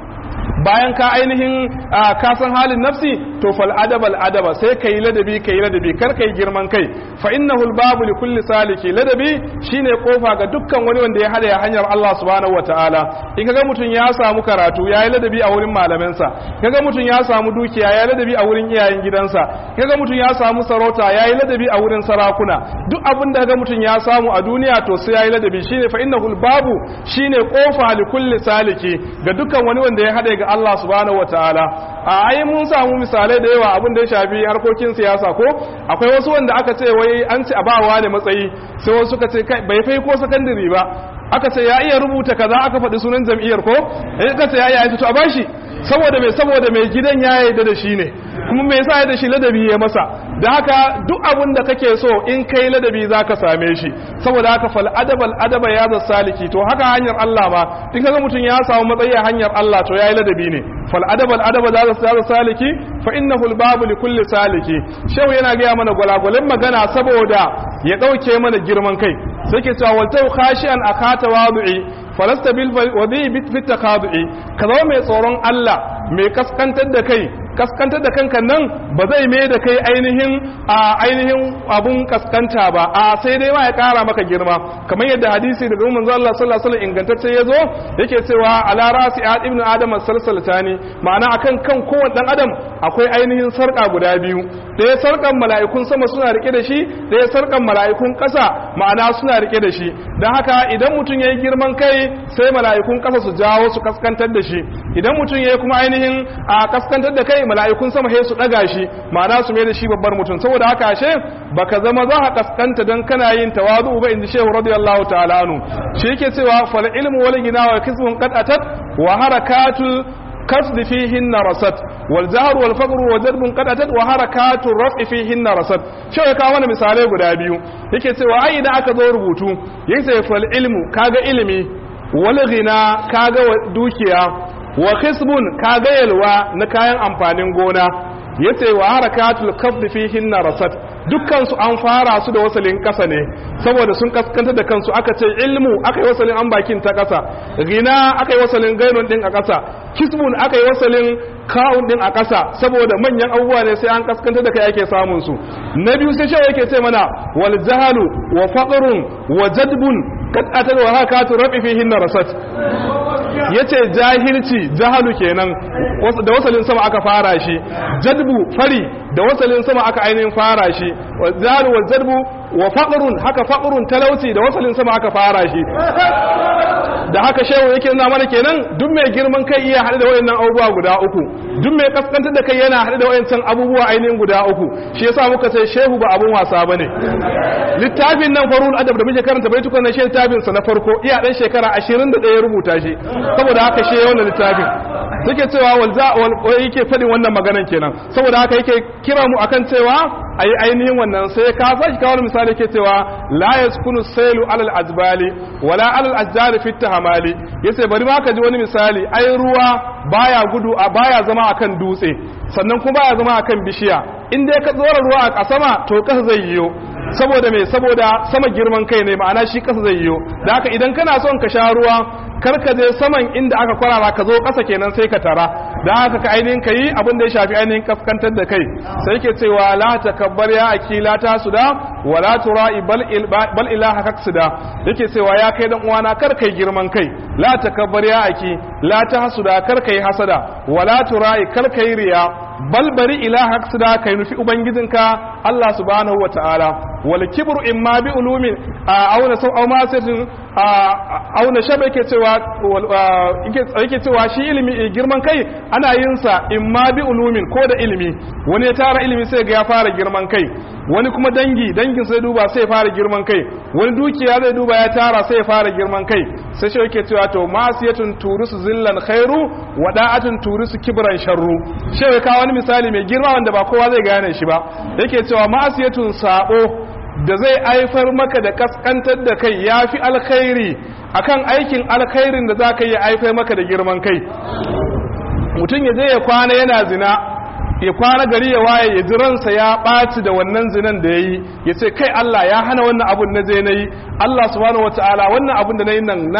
bayan ka ainihin ka san halin nafsi to fal adab al adaba sai kai ladabi kai ladabi kar kai girman kai fa innahu al babu li kulli saliki ladabi shine kofa ga dukkan wani wanda ya hada ya hanyar Allah subhanahu wataala in kaga mutun ya samu karatu yayi ladabi a wurin malamansa kaga mutun ya samu dukiya yayi ladabi a wurin iyayen gidansa kaga mutun ya samu sarauta yayi ladabi a wurin sarakuna duk abin da kaga mutun ya samu a duniya to sai yayi ladabi shine fa innahu al babu shine kofa li kulli saliki ga dukkan wani wanda ya hada ga Allah subhanahu wataala a ai mun samu misalai da yawa abin da ya shafi harkokin siyasa ko akwai wasu wanda aka ce wai an ci abawa ne matsayi sai wasu suka ce kai bai fai ko sakandare ba aka ce ya iya rubuta kaza aka faɗi sunan jam'iyyar ko eh aka ce ya iya to a bashi saboda mai saboda mai gidan ya yarda da shi ne kuma me yasa ya da shi ladabi ya masa da haka duk abin da kake so in kai ladabi zaka same shi saboda haka fal adabal adaba ya za saliki to haka hanyar Allah ma in kaga mutum ya samu matsayi a hanyar Allah to yayi ladabi ne fal adabal adaba za za saliki fa innahu al babu li kulli saliki shehu yana ga mana gwalagwalin magana saboda ya dauke mana girman kai sai ke cewa waltau khashian akata wadu'i falasta bil wadi bit takadu'i ka zama mai tsoron Allah mai kaskantar da kai kaskantar da kanka nan ba zai mai da kai ainihin a ainihin abun kaskanta ba a sai dai ma ya kara maka girma kamar yadda hadisi daga manzo Allah sallallahu alaihi wasallam ingantacce yazo yake cewa ala rasi ibn adam salsalatani ma'ana akan kan kowanne dan adam akwai ainihin sarka guda biyu ɗaya sarkan mala'ikun sama suna rike da shi ɗaya sarkan mala'ikun ƙasa ma'ana suna rike da shi dan haka idan mutum yayi girman kai sai mala'ikun ƙasa su jawo su kaskantar da shi idan mutum yayi kuma ainihin a kaskantar da kai mala'ikun sama sai su daga shi ma'ana su mai da shi babbar mutum saboda haka ashe baka zama za ka kaskanta dan kana yin tawadu ba inda shehu radiyallahu ta'ala anhu shi yake cewa fal ilmu wal gina wa kisbun qad atat wa harakatul kasd fihinna rasat wal jahr wal faqr wa jadbun qad atat wa harakatul raf'i fihinna rasat shi ya kawo mana misalai guda biyu yake cewa ai idan aka zo rubutu yake fal ilmu kaga ilimi wal gina kaga dukiya wa khisbun kaga yalwa na kayan amfanin gona yace wa harakatul kafd fihinna rasat dukkan su an fara su da wasalin kasa ne saboda sun kaskanta da kansu aka ce ilmu aka yi wasalin an bakin ta kasa gina aka yi wasalin gainun din a kasa kisbun aka yi wasalin kawun din a kasa saboda manyan abubuwa ne sai an kaskanta da kai ake samun su na biyu sai shawo yake ce mana wal jahalu wa faqrun wa jadbun kad atal wa hakatu rabi fihin rasat yace jahilci jahalu kenan da wasalin sama aka fara shi jadbu fari da wasalin sama aka ainihin fara shi wa jahalu wa jadbu wa faqrun haka faqrun talauci da wasalin sama aka fara shi da haka shehu yake nuna mana kenan duk mai girman kai iya haɗu da wayannan abubuwa guda uku duk mai kaskantar da kai yana haɗu da wayancan abubuwa ainihin guda uku shi yasa muka ce shehu ba abun wasa bane littafin nan farul adab da muke karanta baitukan na shehu littafin sa na farko iya dan shekara 21 ya rubuta shi saboda haka shi wannan littafin suke cewa walza wal yake fadin wannan maganan kenan saboda haka yake kira mu akan cewa ayi ainihin wannan sai ka saki kawo misali yake cewa la yaskunu sailu alal azbali wala alal ajjari fit tahamali yace bari ma ka ji wani misali ai ruwa baya gudu a baya zama akan dutse sannan kuma baya zama akan bishiya in dai ka tsora ruwa a sama to kasa zai yiwo saboda me saboda sama girman kai ne ma'ana shi kasa zai yiwo da haka idan kana son ka sha ruwa kar ka je saman inda aka kwarara ka zo kasa kenan sai ka tara da haka ka ainihin ka yi abin da ya shafi ainihin kaskantar da kai sai ke cewa la takabbar ya aki la tasuda wa la tura'i bal bal ilaha kaksida yake cewa ya kai dan uwana kar kai girman kai la takabbar ya aki la tahsuda kar kai hasada wa la tura'i kar kai riya bal bari ilaha kaksida kai nufi ubangijinka Allah subhanahu wa ta'ala wal kibru imma bi ulumin auna sau au masirin auna shaba yake cewa yake cewa shi ilimi girman kai ana yin sa imma bi ulumin ko da ilimi wani ya tara ilimi sai ga ya fara girman kai wani kuma dangi dangin sai duba sai ya fara girman kai wani dukiya zai duba ya tara sai ya fara girman kai sai shi yake cewa to masiyatun turusu zillan khairu wada'atun turusu kibran sharru shi ya kawo wani misali mai girma wanda ba kowa zai gane shi ba yake cewa masiyatun sabo da zai aifar maka da kaskantar da kai ya fi alkhairi akan aikin alkhairin da za ka yi aifar maka da girman kai mutum ya je ya kwana yana zina ya kwana gari ya waye ya ji ransa ya ɓaci da wannan zinan da ya yi ya ce kai Allah ya hana wannan abun na je na yi Allah subhanahu wataala wannan abun da na yi nan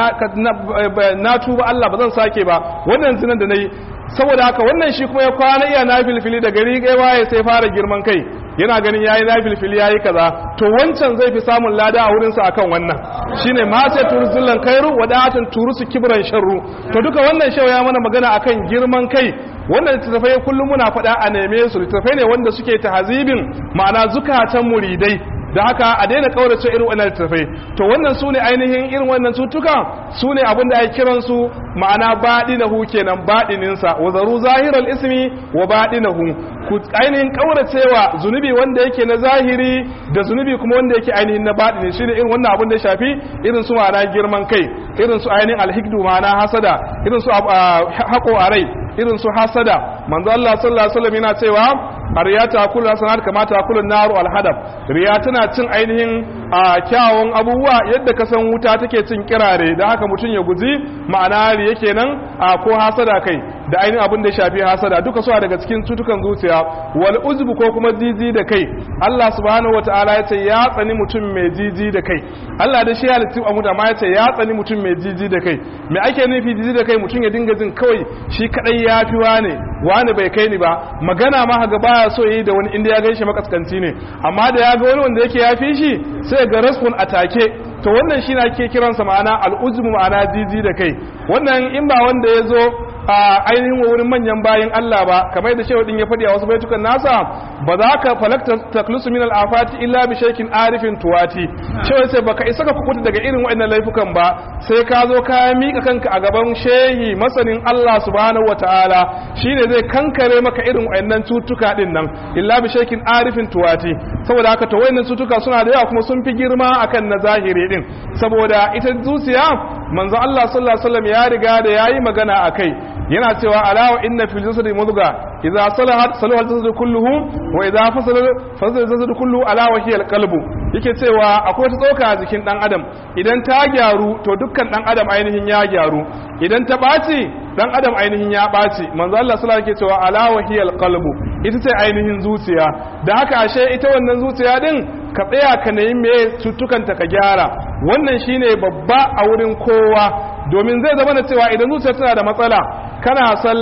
na tuba Allah ba zan sake ba wannan zinan da na yi saboda haka wannan shi kuma ya kwana iya na filfili da gari ya waye sai fara girman kai yana ganin yayi na filfili yayi kaza to wancan zai fi samun lada a wurinsa akan wannan shine ma sai turzullan kairu wadatun turusu kibran sharru to duka wannan shawa ya mana magana akan girman kai wannan littattafai kullum muna faɗa a neme su littattafai ne wanda suke tahazibin ma'ana zukatan muridai da haka a daina kaurace irin wannan littattafai to wannan su ne ainihin irin wannan cutuka su ne abin da ake kiransu ma'ana baɗinahu kenan baɗininsa wa zaru zahiral ismi wa baɗinahu ku ainihin kauracewa zunubi wanda yake na zahiri da zunubi kuma wanda yake ainihin na baɗini shine irin wannan abin da ya shafi irin su ma'ana girman kai irin su ainihin alhikdu ma'ana hasada irin su haƙo a rai irin su hasada manzo Allah sallallahu alaihi wasallam yana cewa riya ta kullu hasanat kama ta kullu naru alhadab riya tana cin ainihin a kyawun abubuwa yadda ka san wuta take cin kirare da haka mutum ya guji ma'ana riya kenan a ko hasada kai da ainihin abin da ya shafi hasada duka suna daga cikin cutukan zuciya wal uzbu ko kuma jiji da kai Allah subhanahu wataala ya ce ya tsani mutum mai jiji da kai Allah da shi halittu a mutum amma ya ce ya tsani mutum mai jiji da kai me ake nufi jiji da kai mutum ya dinga jin kawai shi kadai ya fi wane wane bai kai ni ba magana ma ga baya so yi da wani inda ya gan shi makaskanci ne amma da ya ga wani wanda yake ya fi shi sai ga respond atake to wannan shi na ke kiransa ma'ana al'uzmu ma'ana jiji da kai wannan in ba wanda ya zo a ainihin wurin manyan bayan Allah ba kamar da shehu din ya faɗi a wasu baitukan nasa ba za ka falakta taklusu min al'afati illa bi shaykin arifin tuwati shehu sai baka isa ka kukuta daga irin waɗannan laifukan ba sai ka zo ka mika kanka a gaban shehi masanin Allah subhanahu wataala shine zai kankare maka irin waɗannan cutuka din nan illa bi shaykin arifin tuwati saboda haka to waɗannan cutuka suna da yawa kuma sun fi girma akan na zahiri din saboda ita zuciya manzo Allah sallallahu alaihi wasallam ya riga da yayi magana akai yana cewa alawa inna fil jasadi mudga idza salahat salaha al-jasadu kulluhu wa idza fasala fasala al-jasadu kulluhu ala wa hiya al-qalbu yake cewa akwai ta tsoka a jikin dan adam idan ta gyaru to dukkan dan adam ainihin ya gyaru idan ta ɓaci dan adam ainihin ya ɓaci manzo Allah sallallahu alaihi cewa ala wa hiya al-qalbu ita ce ainihin zuciya da haka ashe ita wannan zuciya din ka tsaya ka nemi me cuttukanta ka gyara wannan shine babba a wurin kowa domin zai zama da cewa idan zuciya tana da matsala kana sallah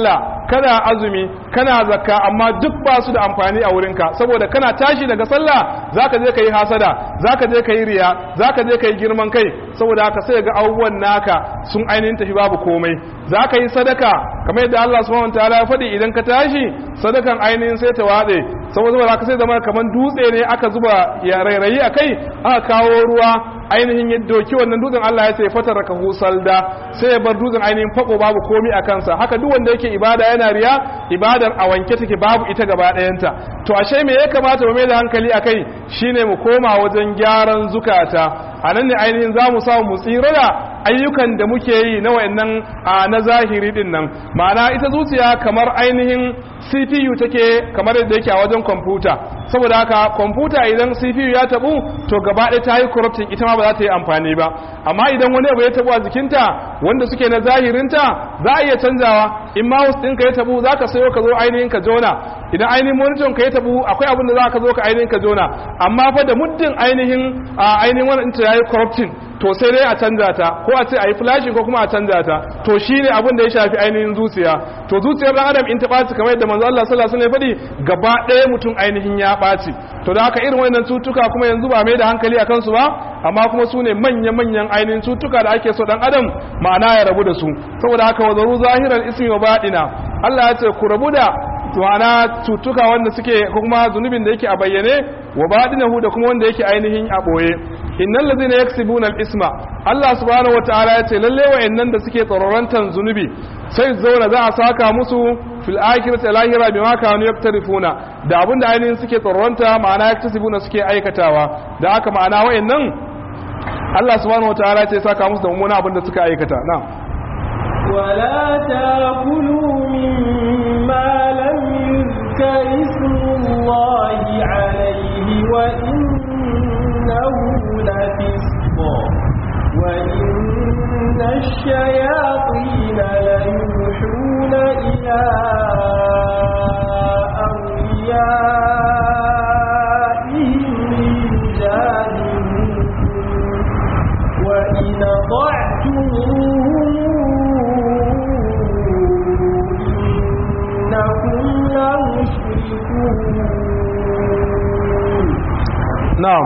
kana azumi kana zakka amma duk ba su da amfani a wurinka saboda kana tashi daga sallah zaka je ka yi hasada zaka je ka yi riya zaka je ka yi girman kai saboda haka sai ga abubuwan naka sun ainihin tafi babu komai zaka yi sadaka kamar yadda Allah subhanahu wataala ya faɗi idan ka tashi sadakan ainihin sai ta watse saboda haka sai zama kamar dutse ne aka zuba ya rairayi akai aka kawo ruwa ainihin ya doki wannan dutsen Allah ya ce fatar ka husalda sai ya bar dutsen ainihin fako babu komi a kansa haka duk wanda yake ibada yana riya ibadar a wanke take babu ita gaba ɗayanta to ashe me ya kamata mu mai da hankali akai shine mu koma wajen gyaran zukata a nan ne ainihin za mu samu mu tsira da ayyukan da muke yi na wayannan na zahiri din nan ma'ana ita zuciya kamar ainihin CPU take kamar yadda yake a wajen kwamfuta saboda haka kwamfuta idan CPU ya tabu to gaba ɗaya ta yi corrupting ita ma ba za ta yi amfani ba amma idan wani abu ya tabu a jikinta wanda suke na zahirinta za a iya canzawa in mouse ɗinka ya tabu za ka sayo ka zo ainihin ka jona idan ainihin monitor ka ya tabu akwai abin da za ka zo ka ainihin ka jona amma fa da muddin ainihin ainihin wannan ta yayi corrupting to sai dai a canza ta ko a ce a yi flashing ko kuma a canza ta to shine abin da ya shafi ainihin zuciya to zuciyar dan adam in ta ɓaci kamar yadda manzo Allah sallallahu alaihi wasallam ya faɗi gaba ɗaya mutum ainihin ya ɓaci to da haka irin wannan cutuka kuma yanzu ba mai da hankali a kansu ba amma kuma su ne manya-manyan ainihin cutuka da ake so dan adam ma'ana ya rabu da su saboda haka wa zaru zahiral ismi wa baɗina Allah ya ce ku rabu da ma'ana cutuka wanda suke kuma zunubin da yake a bayyane wa baɗinahu da kuma wanda yake ainihin a ɓoye innal ladhina yaksibuna al-isma Allah subhanahu wataala ya ce lalle wa'annan da suke tsororantan zunubi sai zauna za a saka musu fil akhirati lahira bima kanu yaktarifuna da abinda ainihin suke tsororanta ma'ana yaktasibuna suke aikatawa da haka ma'ana wa'annan Allah subhanahu wataala ya ce saka musu da mummuna abinda suka aikata na'am ولا تاكلوا مما لم يذكر اسم الله عليه وإنه لفسق وإن الشياطين ليوحون إلى أوليائهم ليجادلوكم وإن ضعتموهم نعم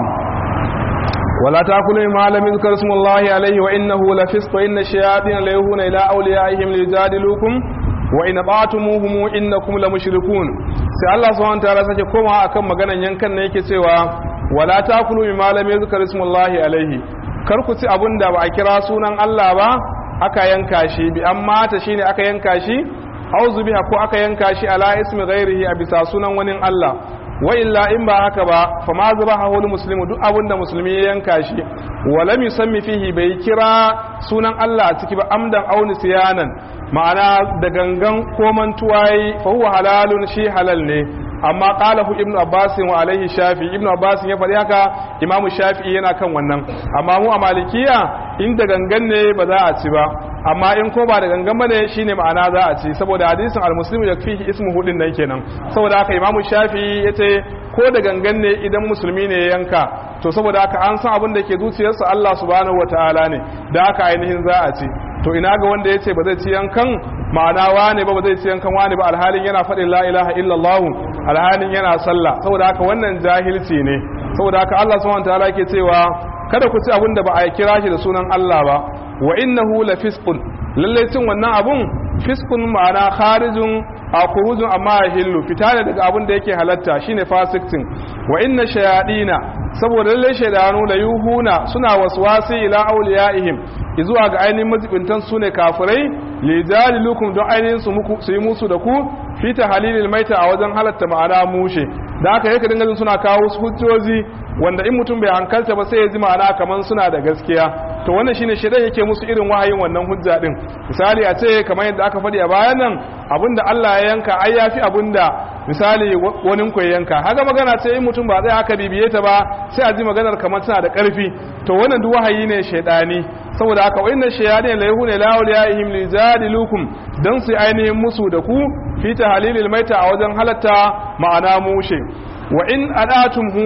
ولا تاكلوا مما لم يذكر اسم الله عليه وانه لفسق وان الشياطين ليوحون الى اوليائهم ليجادلوكم وان اطعتموهم انكم لمشركون sai Allah subhanahu wataala sake koma akan maganan yankan ne yake cewa wala takulu mimma lam yuzkar ismullahi alaihi kar ku ci abunda ba a kira sunan Allah ba aka yanka shi bi amma ta shine aka yanka shi auzu biha ko aka yanka shi ala ismi ghairihi a bisa sunan wani Allah wa illa in ba haka ba fa ma zubaha hul muslimu duk abin da musulmi ya yanka shi wa lam yusammi fihi bai kira sunan Allah a ciki ba amdan aw nisyanan ma'ana da gangan ko mantuwayi fa huwa halalun shi halal ne amma qalahu ibnu abbas wa alaihi shafi ibnu abbas ya faɗi haka imamu shafi yana kan wannan amma mu a malikiya in da gangan ne ba za a ci ba amma in ko ba da gangan bane shine ma'ana za a ci saboda hadisin al-muslimu yakfihi ismu hudin nan kenan saboda haka imamu shafi yace ko da gangan ne idan musulmi ne ya yanka to saboda haka an san abin da ke zuciyarsa Allah subhanahu wataala ne da haka ainihin za a ci to ina ga wanda yace ba zai ci yankan ma'ana wane ba ba zai ci yankan wane ba alhalin yana faɗin la ilaha illallah alhalin yana sallah saboda haka wannan jahilci ne saboda haka Allah subhanahu wataala yake cewa kada ku ci abin da ba a kira shi da sunan Allah ba wa innahu la fisqun lalle cin wannan abun fiskun ma'ana kharijun a kurujun amma ya hillu fita ne daga abin da yake halatta shine fasiktin wa inna shayadina saboda lalle shaydanu la yuhuna suna waswasi ila awliyaihim zuwa ga ainihin mazibintan su ne kafirai li jalilukum don ainihin su muku su yi musu da ku fi tahlilil maita a wajen halatta ma'ana mushe da haka yake dinga jin suna kawo su hujjoji wanda in mutum bai hankalta ba sai ya ji ma'ana kaman suna da gaskiya to wannan shine shedan yake musu irin wahayin wannan hujja din misali a ce kamar yadda aka faɗi a bayan nan abinda Allah ya yanka ai yafi abinda misali wani ku ya yanka haka magana ce in mutum ba zai aka bibiye ta ba sai a ji maganar kamar tana da ƙarfi to wannan duk wahayi ne shedani saboda haka wa inna shayatin la yahuna la awliyaihim li jadilukum dan su ainihin musu da ku fi tahlilil maita a wajen halatta ma'ana mushe wa in adatum huhum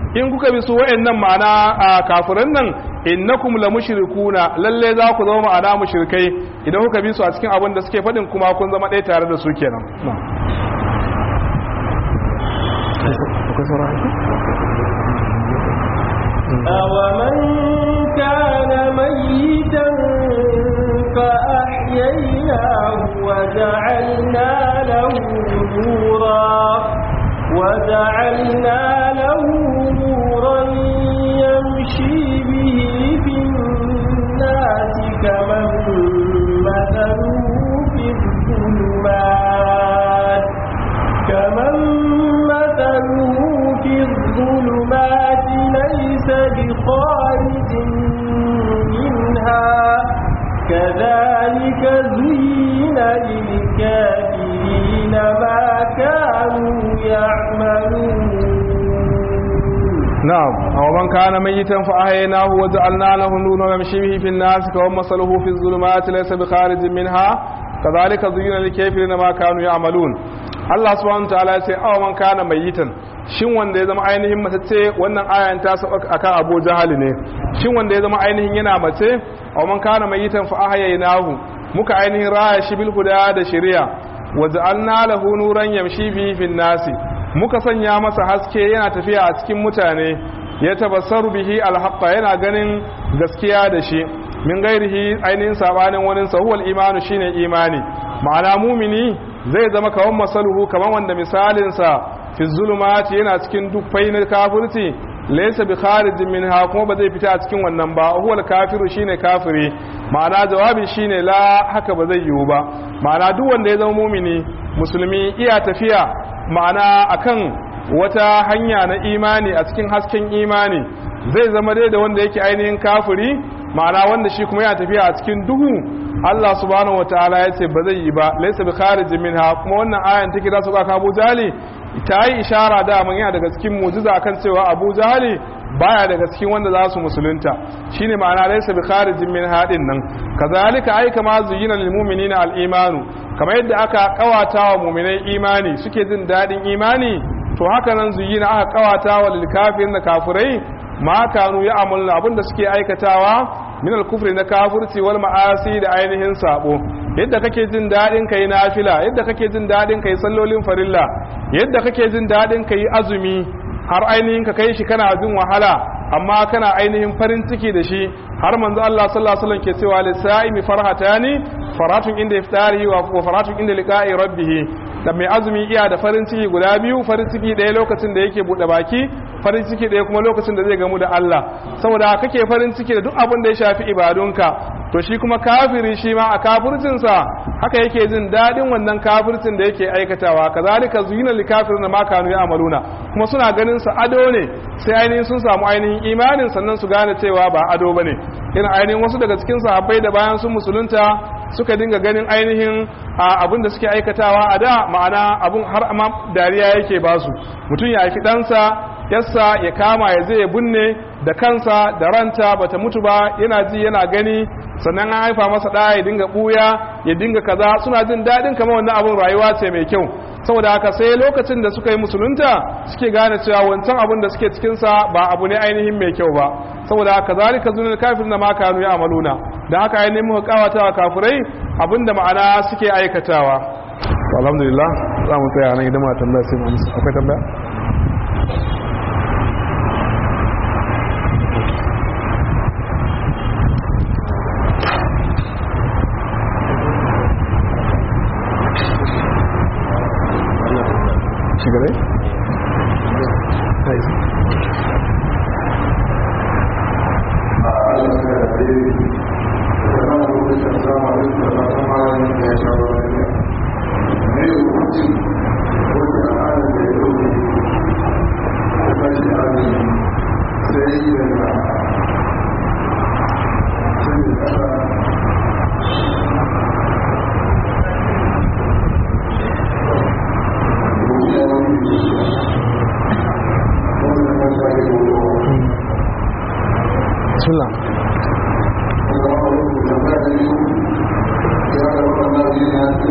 in kuka bi su wayannan ma'ana a kafiran nan innakum la mushrikuna lalle za ku zama ma'ana mushrikai idan kuka bi su a cikin abin da suke faɗin kuma kun zama ɗaya tare da su kenan أومن كان ميتا فأحييناه وجعلنا له نورا وجعلنا له نورا يمشي به في الناس كمن مثله في الظلمات كمن مثله في الظلمات ليس بخارج منها كذلك زين للكافرين ما كانوا يعملون نعم أو من كان ميتا فأحييناه وجعلنا له نورا يمشي به في الناس كمن مثله في الظلمات ليس بخارج منها كذلك زين للكافرين ما كانوا يعملون Allah subhanahu wataala ya ce aw man kana mayitan shin wanda ya zama ainihin matacce wannan ayan ta sauka akan Abu Jahal ne shin wanda ya zama ainihin yana mace aw man kana mayitan fa ahyaynahu muka ainihin raya shi bil huda da shari'a waja'alna lahu nuran yamshi bihi fin nasi muka sanya masa haske yana tafiya a cikin mutane ya tabassaru bihi alhaqqa yana ganin gaskiya da shi min gairihi ainihin sabanin wani sahuwal imanu shine imani ma'ana mumini zai zama kawan masaluhu kaman wanda misalinsa fi zulumati yana cikin dukkai na kafirci laysa bi kharijin minha kuma ba zai fita a cikin wannan ba huwal kafiru shine kafiri ma'ana jawabin shine la haka ba zai yiwu ba ma'ana duk wanda ya zama mumini musulmi iya tafiya ma'ana akan wata hanya na imani a cikin hasken imani zai zama dai da wanda yake ainihin kafiri ma'ana wanda shi kuma yana tafiya a cikin duhu Allah subhanahu wataala ya ce ba zai yi ba laysa bi kharijin minha kuma wannan ayan take da su ka Abu Jali ta yi ishara da mun yana daga cikin mu'jiza kan cewa Abu Jali baya daga cikin wanda za su musulunta shine ma'ana laysa bi kharijin minha din nan kazalika ai kama zuyina lil mu'minina al imanu kamar yadda aka kawata wa mu'minai imani suke jin dadin imani to haka nan zuyina aka kawata wa lil kafirin da kafirai ma kanu ya amulna abinda suke aikatawa min al-kufri na kafirci wal ma'asi da ainihin sabo yadda kake jin dadin kai nafila yadda kake jin dadin kai sallolin farilla yadda kake jin dadin kai azumi har ainihin ka kai shi kana jin wahala amma kana ainihin farin ciki da shi har manzo Allah sallallahu alaihi wasallam ke cewa lisa'imi farhatani faratun inda iftarihi wa faratun inda liqa'i rabbih da mai azumi iya da farin ciki guda biyu farin ciki ɗaya lokacin da yake buɗe baki farin ciki ɗaya kuma lokacin da zai gamu da Allah saboda kake farin ciki da duk abin da ya shafi ibadunka to shi kuma kafiri shi ma a kafircinsa haka yake jin daɗin wannan kafircin da yake aikatawa kazalika zuyina lil kafirin ma kanu ya'maluna kuma suna ganin sa ado ne sai ainihin sun samu ainihin imanin sannan su gane cewa ba ado bane irin ainihin wasu daga cikin sahabbai da bayan sun musulunta suka dinga ganin ainihin abin da suke aikatawa a da ma'ana abin har amma dariya yake basu mutum ya haifi ɗansa yassa ya kama ya zai binne da kansa da ranta bata mutu ba yana ji yana gani sannan an haifa masa ɗaya ya dinga ɓuya ya dinga kaza suna jin daɗin kamar wannan abin rayuwa ce mai kyau saboda haka sai lokacin da suka yi musulunta suke gane cewa wancan abin da suke cikinsa ba abu ne ainihin mai kyau ba saboda haka zalika zunul kafir na ma kanu ya amaluna da haka ainihin muka kawata wa kafirai abin da ma'ana suke aikatawa alhamdulillah za mu tsaya nan idan ma tambaya sai mu amsa akwai tambaya shigarai? Bismillah.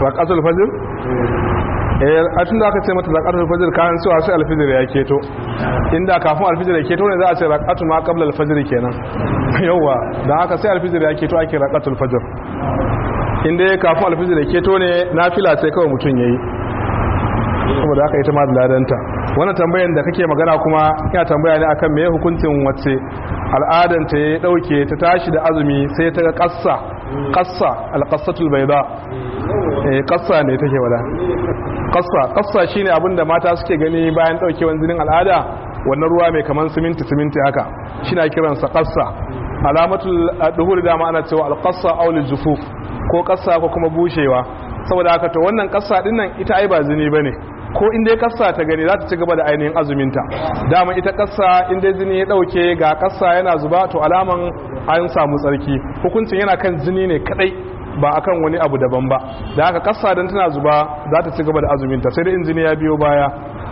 rakatul fajr eh a tun da aka ce mata rakatul fajr kan cewa sai alfijir ya keto inda kafin alfijir ya keto ne za a ce rakatu ma qabla alfajr kenan yawa dan haka sai alfijir ya keto ake rakatul fajr inda kafin alfijir ya keto ne nafila sai kawai mutun yayi saboda haka ita ma da ladanta wannan tambayar da kake magana kuma ina tambaya ne akan meye hukuncin wacce al'adan ta ya dauke ta tashi da azumi sai ta ga kassa kassa alqassatul bayda eh kassa ne take wada kassa kassa shine abin da mata suke gani bayan daukewan jinin al'ada wannan ruwa mai kaman siminti siminti haka shine kiransa kassa alamatul duhur da ma ana cewa alqassa aw jufuf ko kassa ko kuma bushewa saboda haka to wannan kassa din nan ita ai ba zini bane ko in dai kassa ta gani za ta ci gaba da ainihin azuminta dama ita kassa in dai zini ya dauke ga kassa yana zuba to alaman an samu tsarki hukuncin yana kan zini ne kadai ba akan wani abu daban ba da haka kassa dan tana zuba za ta ci gaba da azuminta sai dai in zini ya biyo baya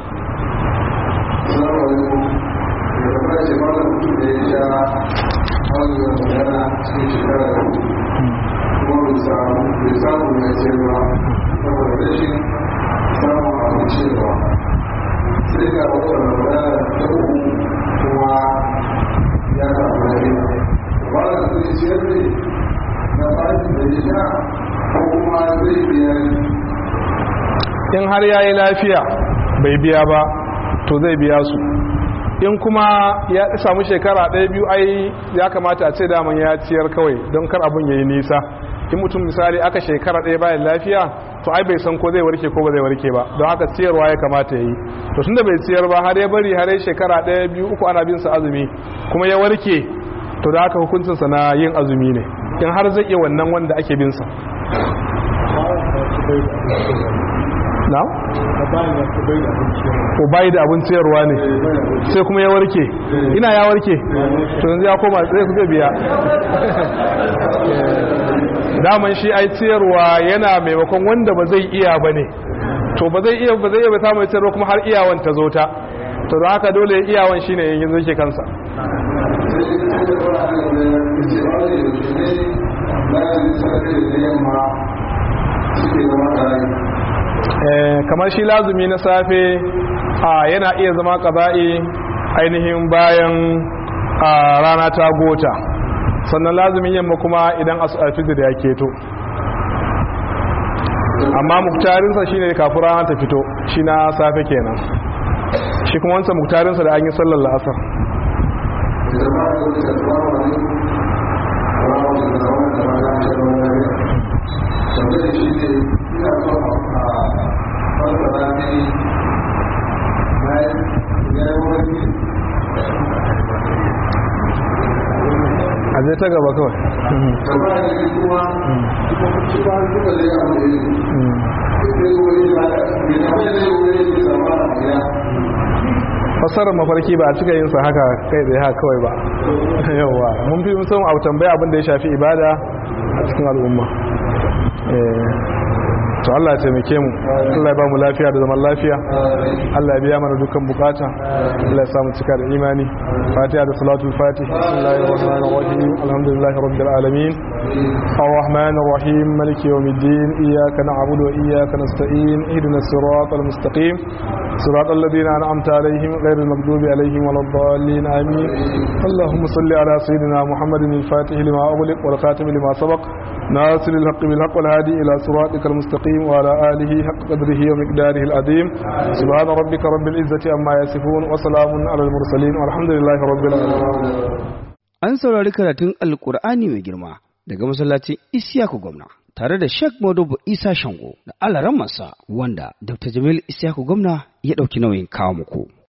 samu mai cewa saboda rashin samun abin cewa sai ga wata magana ta uku kuma ya samu lafiya ba da zai ciyar ne na bashi da ya sha ko kuma zai biya in har ya yi lafiya bai biya ba to zai biya su in kuma ya samu shekara ɗaya biyu ai ya kamata a ce daman ya ciyar kawai don kar abin ya yi nisa in mutum misali aka shekara ɗaya bayan lafiya to ai bai san ko zai warke ko ba zai warke ba don haka ciyarwa ya kamata ya yi to tunda bai ciyar ba har ya bari har ya shekara ɗaya biyu uku ana bin sa azumi kuma ya warke to da haka hukuncinsa na yin azumi ne in har zai iya wannan wanda ake bin sa na? ko bayi da abin ciyarwa ne sai kuma ya warke ina ya warke to yanzu ya koma sai ku biya daman shi ai ciyarwa yana maimakon wanda ba zai iya ba ne to ba zai iya ba zai iya ba samun ciyarwa kuma har iyawan ta zo ta to da haka dole iyawan shine yanzu yake kansa kamar shi lazumi na safe a yana iya zama ƙaza'i ainihin bayan rana ta gota sannan lazumin yamma kuma idan alfijir ya keto amma muktarinsa shine kafin rana ta fito shi na safe kenan shi kuma wancan muktarinsa da an yi sallar la'asar a zai ta gaba kawai fasarar mafarki ba a cika yin sa haka kai da haka kawai ba yawa mun fi musamman abu tambaya abin da ya shafi ibada a cikin al'umma to Allah ya taimake mu Allah ya ba mu lafiya da zaman lafiya Allah ya biya mana dukkan bukata Allah ya sa mu cika da imani Fatiha da salatul Fatih bismillahir rahmanir rahim alhamdulillahi rabbil alamin الرحمن الرحيم مالك يوم الدين إياك نعبد وإياك نستعين اهدنا الصراط المستقيم صراط الذين أنعمت عليهم غير المغضوب عليهم ولا الضالين آمين اللهم صل على سيدنا محمد الفاتح لما أغلق والخاتم لما سبق ناصر الحق بالحق والهادي إلى صراطك المستقيم وعلى آله حق قدره ومقداره العظيم سبحان ربك رب العزة عما يصفون وسلام على المرسلين والحمد لله رب العالمين An saurari karatun Alƙur'ani mai girma daga masallacin Isiyaku Gwamna tare da Sheikh Modubu Isa Shango da alaran masa wanda Dr. Jamil Isiyaku Gwamna ya ɗauki nauyin kawo muku.